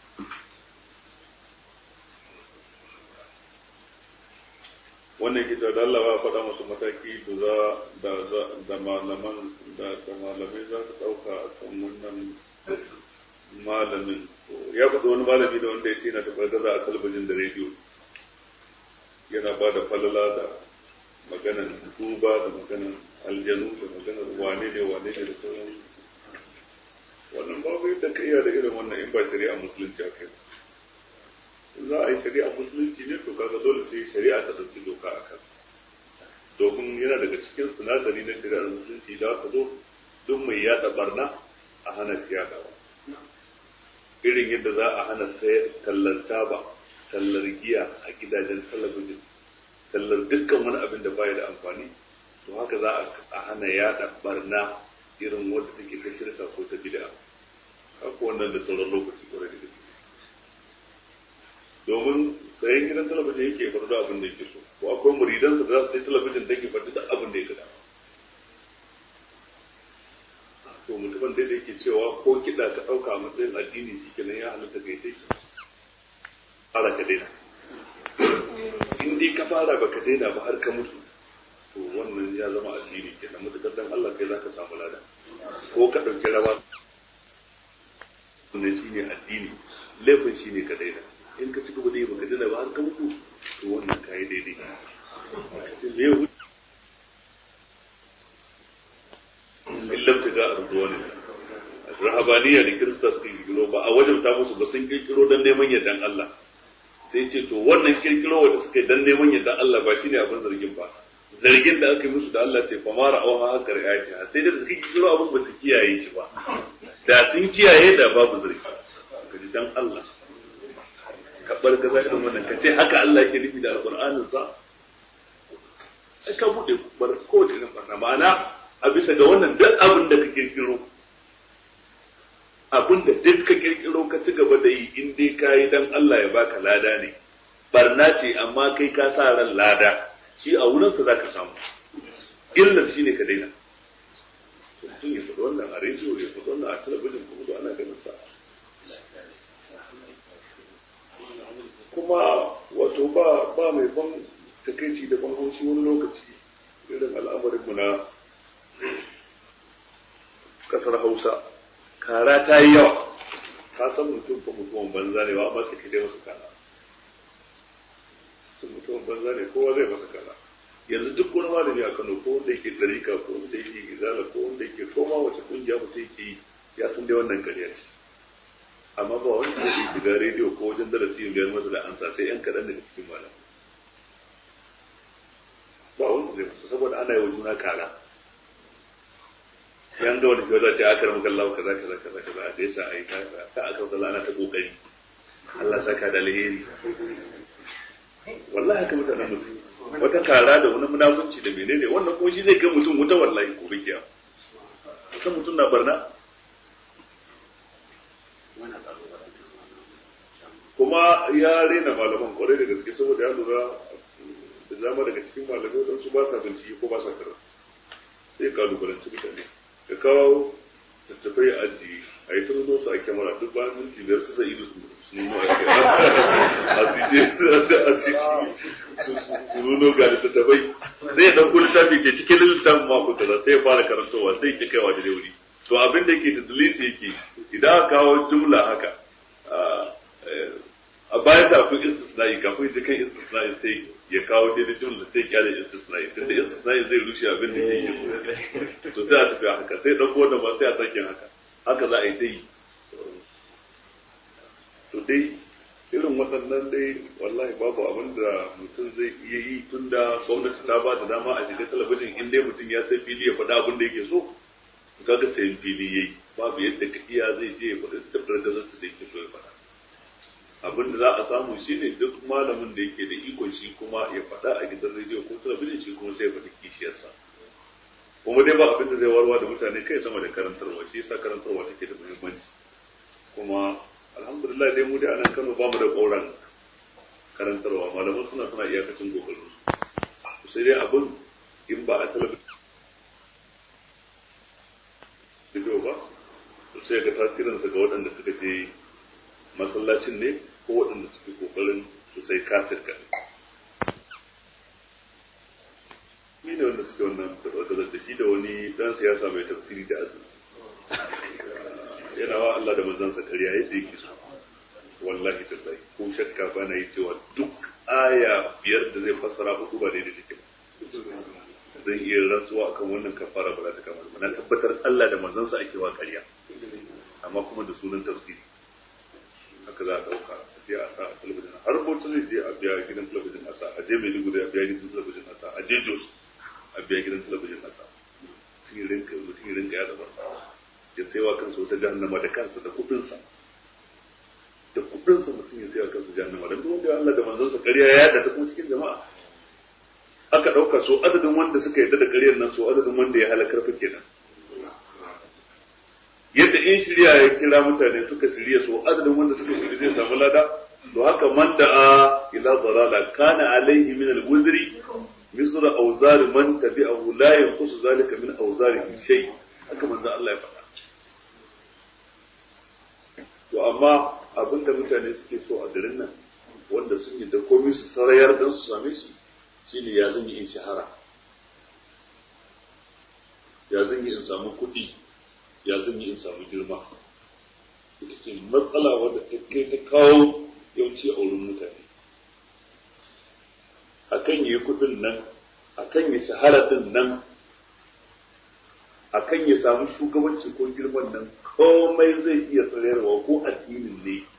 wannan kita da Allah ya faɗa masu mataki da za da da malaman da da malamai za su ɗauka a kan wannan malamin ya faɗi wani malami da wanda ya ce na taɓar a talabijin da rediyo yana ba da falala da maganan duba da maganan aljanu da maganan wane ne wane ne da sauran wannan babu yadda ka iya da irin wannan in ba shari'a musulunci a kai za a yi shari'a musulunci ne to kaga dole sai shari'a ta ɗauki doka a kan domin yana daga cikin sinadari na shari'ar musulunci da aka zo duk mai yaɗa barna a hana shi yaɗawa irin yadda za a hana sai tallar taba tallar giya a gidajen talabijin tallar dukkan wani abin da baya da amfani to haka za a hana yaɗa barna irin wadda take ta shirka ko ta bid'a haka wannan da sauran lokaci kwarai da gaske domin sayan gidan talabijin yake faɗi da abin da yake so ko akwai muridansa da za su sai talabijin da ke faɗi da abin da ya gada to mutumin da yake cewa ko kiɗa ka ɗauka a matsayin addini shi kenan ya halatta kai sai fara ka daina in dai ka fara baka daina ba har ka mutu to wannan ya zama addini kenan mutukar dan Allah kai zaka samu lada ko ka ɗauki rawa wannan shine addini laifin shine ka daina in ka ci gaba da yi baka daina ba har ka mutu to wannan kai daidai me ya in lam taga arzuwa ne rahabaniya da kirista suka kirkiro ba a wajen ta musu ba sun kirkiro don neman yardan Allah sai ce to wannan kirkiro wanda suka yi don neman yardan Allah ba shine abin zargin ba zargin da aka yi musu da Allah ce famara auha haka riayati sai da suka kirkiro abin ba su kiyaye shi ba da sun kiyaye da babu zargi kaji dan Allah ka bar gaza irin wannan ka ce haka Allah yake nufi da alqur'anin sa sai ka bude bar kowace irin barna ma'ana a bisa ga wannan duk abin da ka kirkiro abin da duk ka kirkiro ka ci gaba da yi in dai ka yi dan Allah ya baka lada ne barna ce amma kai ka sa ran lada shi a wurinsa za ka samu illar shi ne ka daina mutum ya faɗi wannan a rediyo ya faɗi wannan a talabijin kuma da ana ganin sa kuma wato ba ba mai ban takaici da ban haushi wani lokaci irin al'amarin mu na kasar Hausa kara ta yi yawa ka san mutum ko mutumin banza ne ba amma sai dai masa kara sun mutumin banza ne kowa zai masa kara yanzu duk wani malami a Kano ko wanda yake tsarika ko wanda yake izala ko wanda yake koma wace kungiya mutum yake yi ya san dai wannan ƙarya ce amma ba wani da ke shiga rediyo ko wajen darasi biyar masa da ansa sai yan kaɗan daga cikin malam ba wani zai musu saboda ana yi wa juna kara yan ga wani kyauta ce aka ramu kallawa kaza kaza kaza kaza a da yasa a yi ta aka kalla ana ta kokari Allah saka da alheri wallahi haka mutanen mutum wata kara da wani munafunci da menene wannan kuma shi zai kai mutum wuta wallahi ko bikiya san mutum na barna kuma ya rena malaman kwarai da gaske saboda ya lura da zama daga cikin malamai don su ba sa bincike ko ba sa karatu sai kalubalanci mutane ka kawo tattafai a ajiye a yi tuno su a kyamara duk bayan minti biyar su sai ido su nuno a kyamara su nuno ga littattafai zai ya ɗauko littafi ce cikin littafin mako kaza sai ya fara karantowa sai ya kaiwa da wuri to abin da yake da dalili yake idan aka kawo jumla haka a bayan da akwai istisna'i kafin ya kan istisna'i sai ya kawo daidai jumla sai kyale istisna'i tunda istisna'i zai rushe abin da ke yi to sai a tafi haka sai ɗauko wannan ba sai a sake haka haka za a yi dai to dai irin waɗannan dai wallahi babu abin da mutum zai iya yi tun da gwamnati ta ba da dama a shiga talabijin in dai mutum ya sai fili ya faɗa abin da yake so kaga sayan fili yayi babu yadda ka iya zai je ya faɗi tabbatar da zai da yake so ya faɗa abin da za a samu shine duk malamin da yake da ikon shi kuma ya faɗa a gidan rediyo ko talabijin shi kuma sai ya faɗi kishiyarsa kuma dai ba abin da zai warwa da mutane kai sama da karantarwa shi yasa karantarwa take da muhimmanci kuma alhamdulillah dai mu dai a nan Kano ba mu da ƙauran karantarwa malaman suna suna iyakacin kokarin su sai dai abin in ba a talabijin ba sai ga tasirinsa ga waɗanda suka je masallacin ne ko waɗanda suke kokarin su sai kasir ka ni ne wanda suke wannan tabbatar da shi da wani dan siyasa mai tafsiri da azumi yana wa Allah da manzansa kariya yadda yake so wallahi tallahi ko shakka ba na yi cewa duk aya biyar da zai fassara hudu ba daidai take zan iya rantsuwa akan wannan kafara ba za ta kama na tabbatar Allah da manzansa ake wa kariya amma kuma da sunan tafsiri haka za a ɗauka a je a sa a talabijin har bauta zai je a biya gidan talabijin a sa a je maiduguri a biya gidan talabijin a sa a je jos a biya gidan talabijin a sa mutum ya rinka mutum ya rinka ya zaba ya saiwa kansa wata jahannama da kansa da kuɗinsa da kuɗinsa mutum ya saiwa kansa jahannama da duk wanda Allah da manzansa ƙarya ya yada ta kuma cikin jama'a aka ɗauka so adadin wanda suka yarda da ƙaryar nan so adadin wanda ya halakar fa kenan yadda in shirya ya kira mutane suka shirya so adadin wanda suka shirya zai samu lada to haka man da'a ila dalala kana alaihi min al-wuzri misra awzar man tabi'ahu la yanqusu zalika min awzarihi shay haka manzo Allah ya faɗa to amma abinda mutane suke so a garin nan wanda sun yi da komai su sarayar dan su same shi shine ya zan yi in shahara ya zan yi in samu kuɗi ya zan yi in samu girma ita ce matsala wadda ta kai ta kawo yawanci a wurin mutane akan yi kudin nan akan yi shahara din nan akan ya samu shugabanci ko girman nan komai zai iya tsirarwa ko addinin ne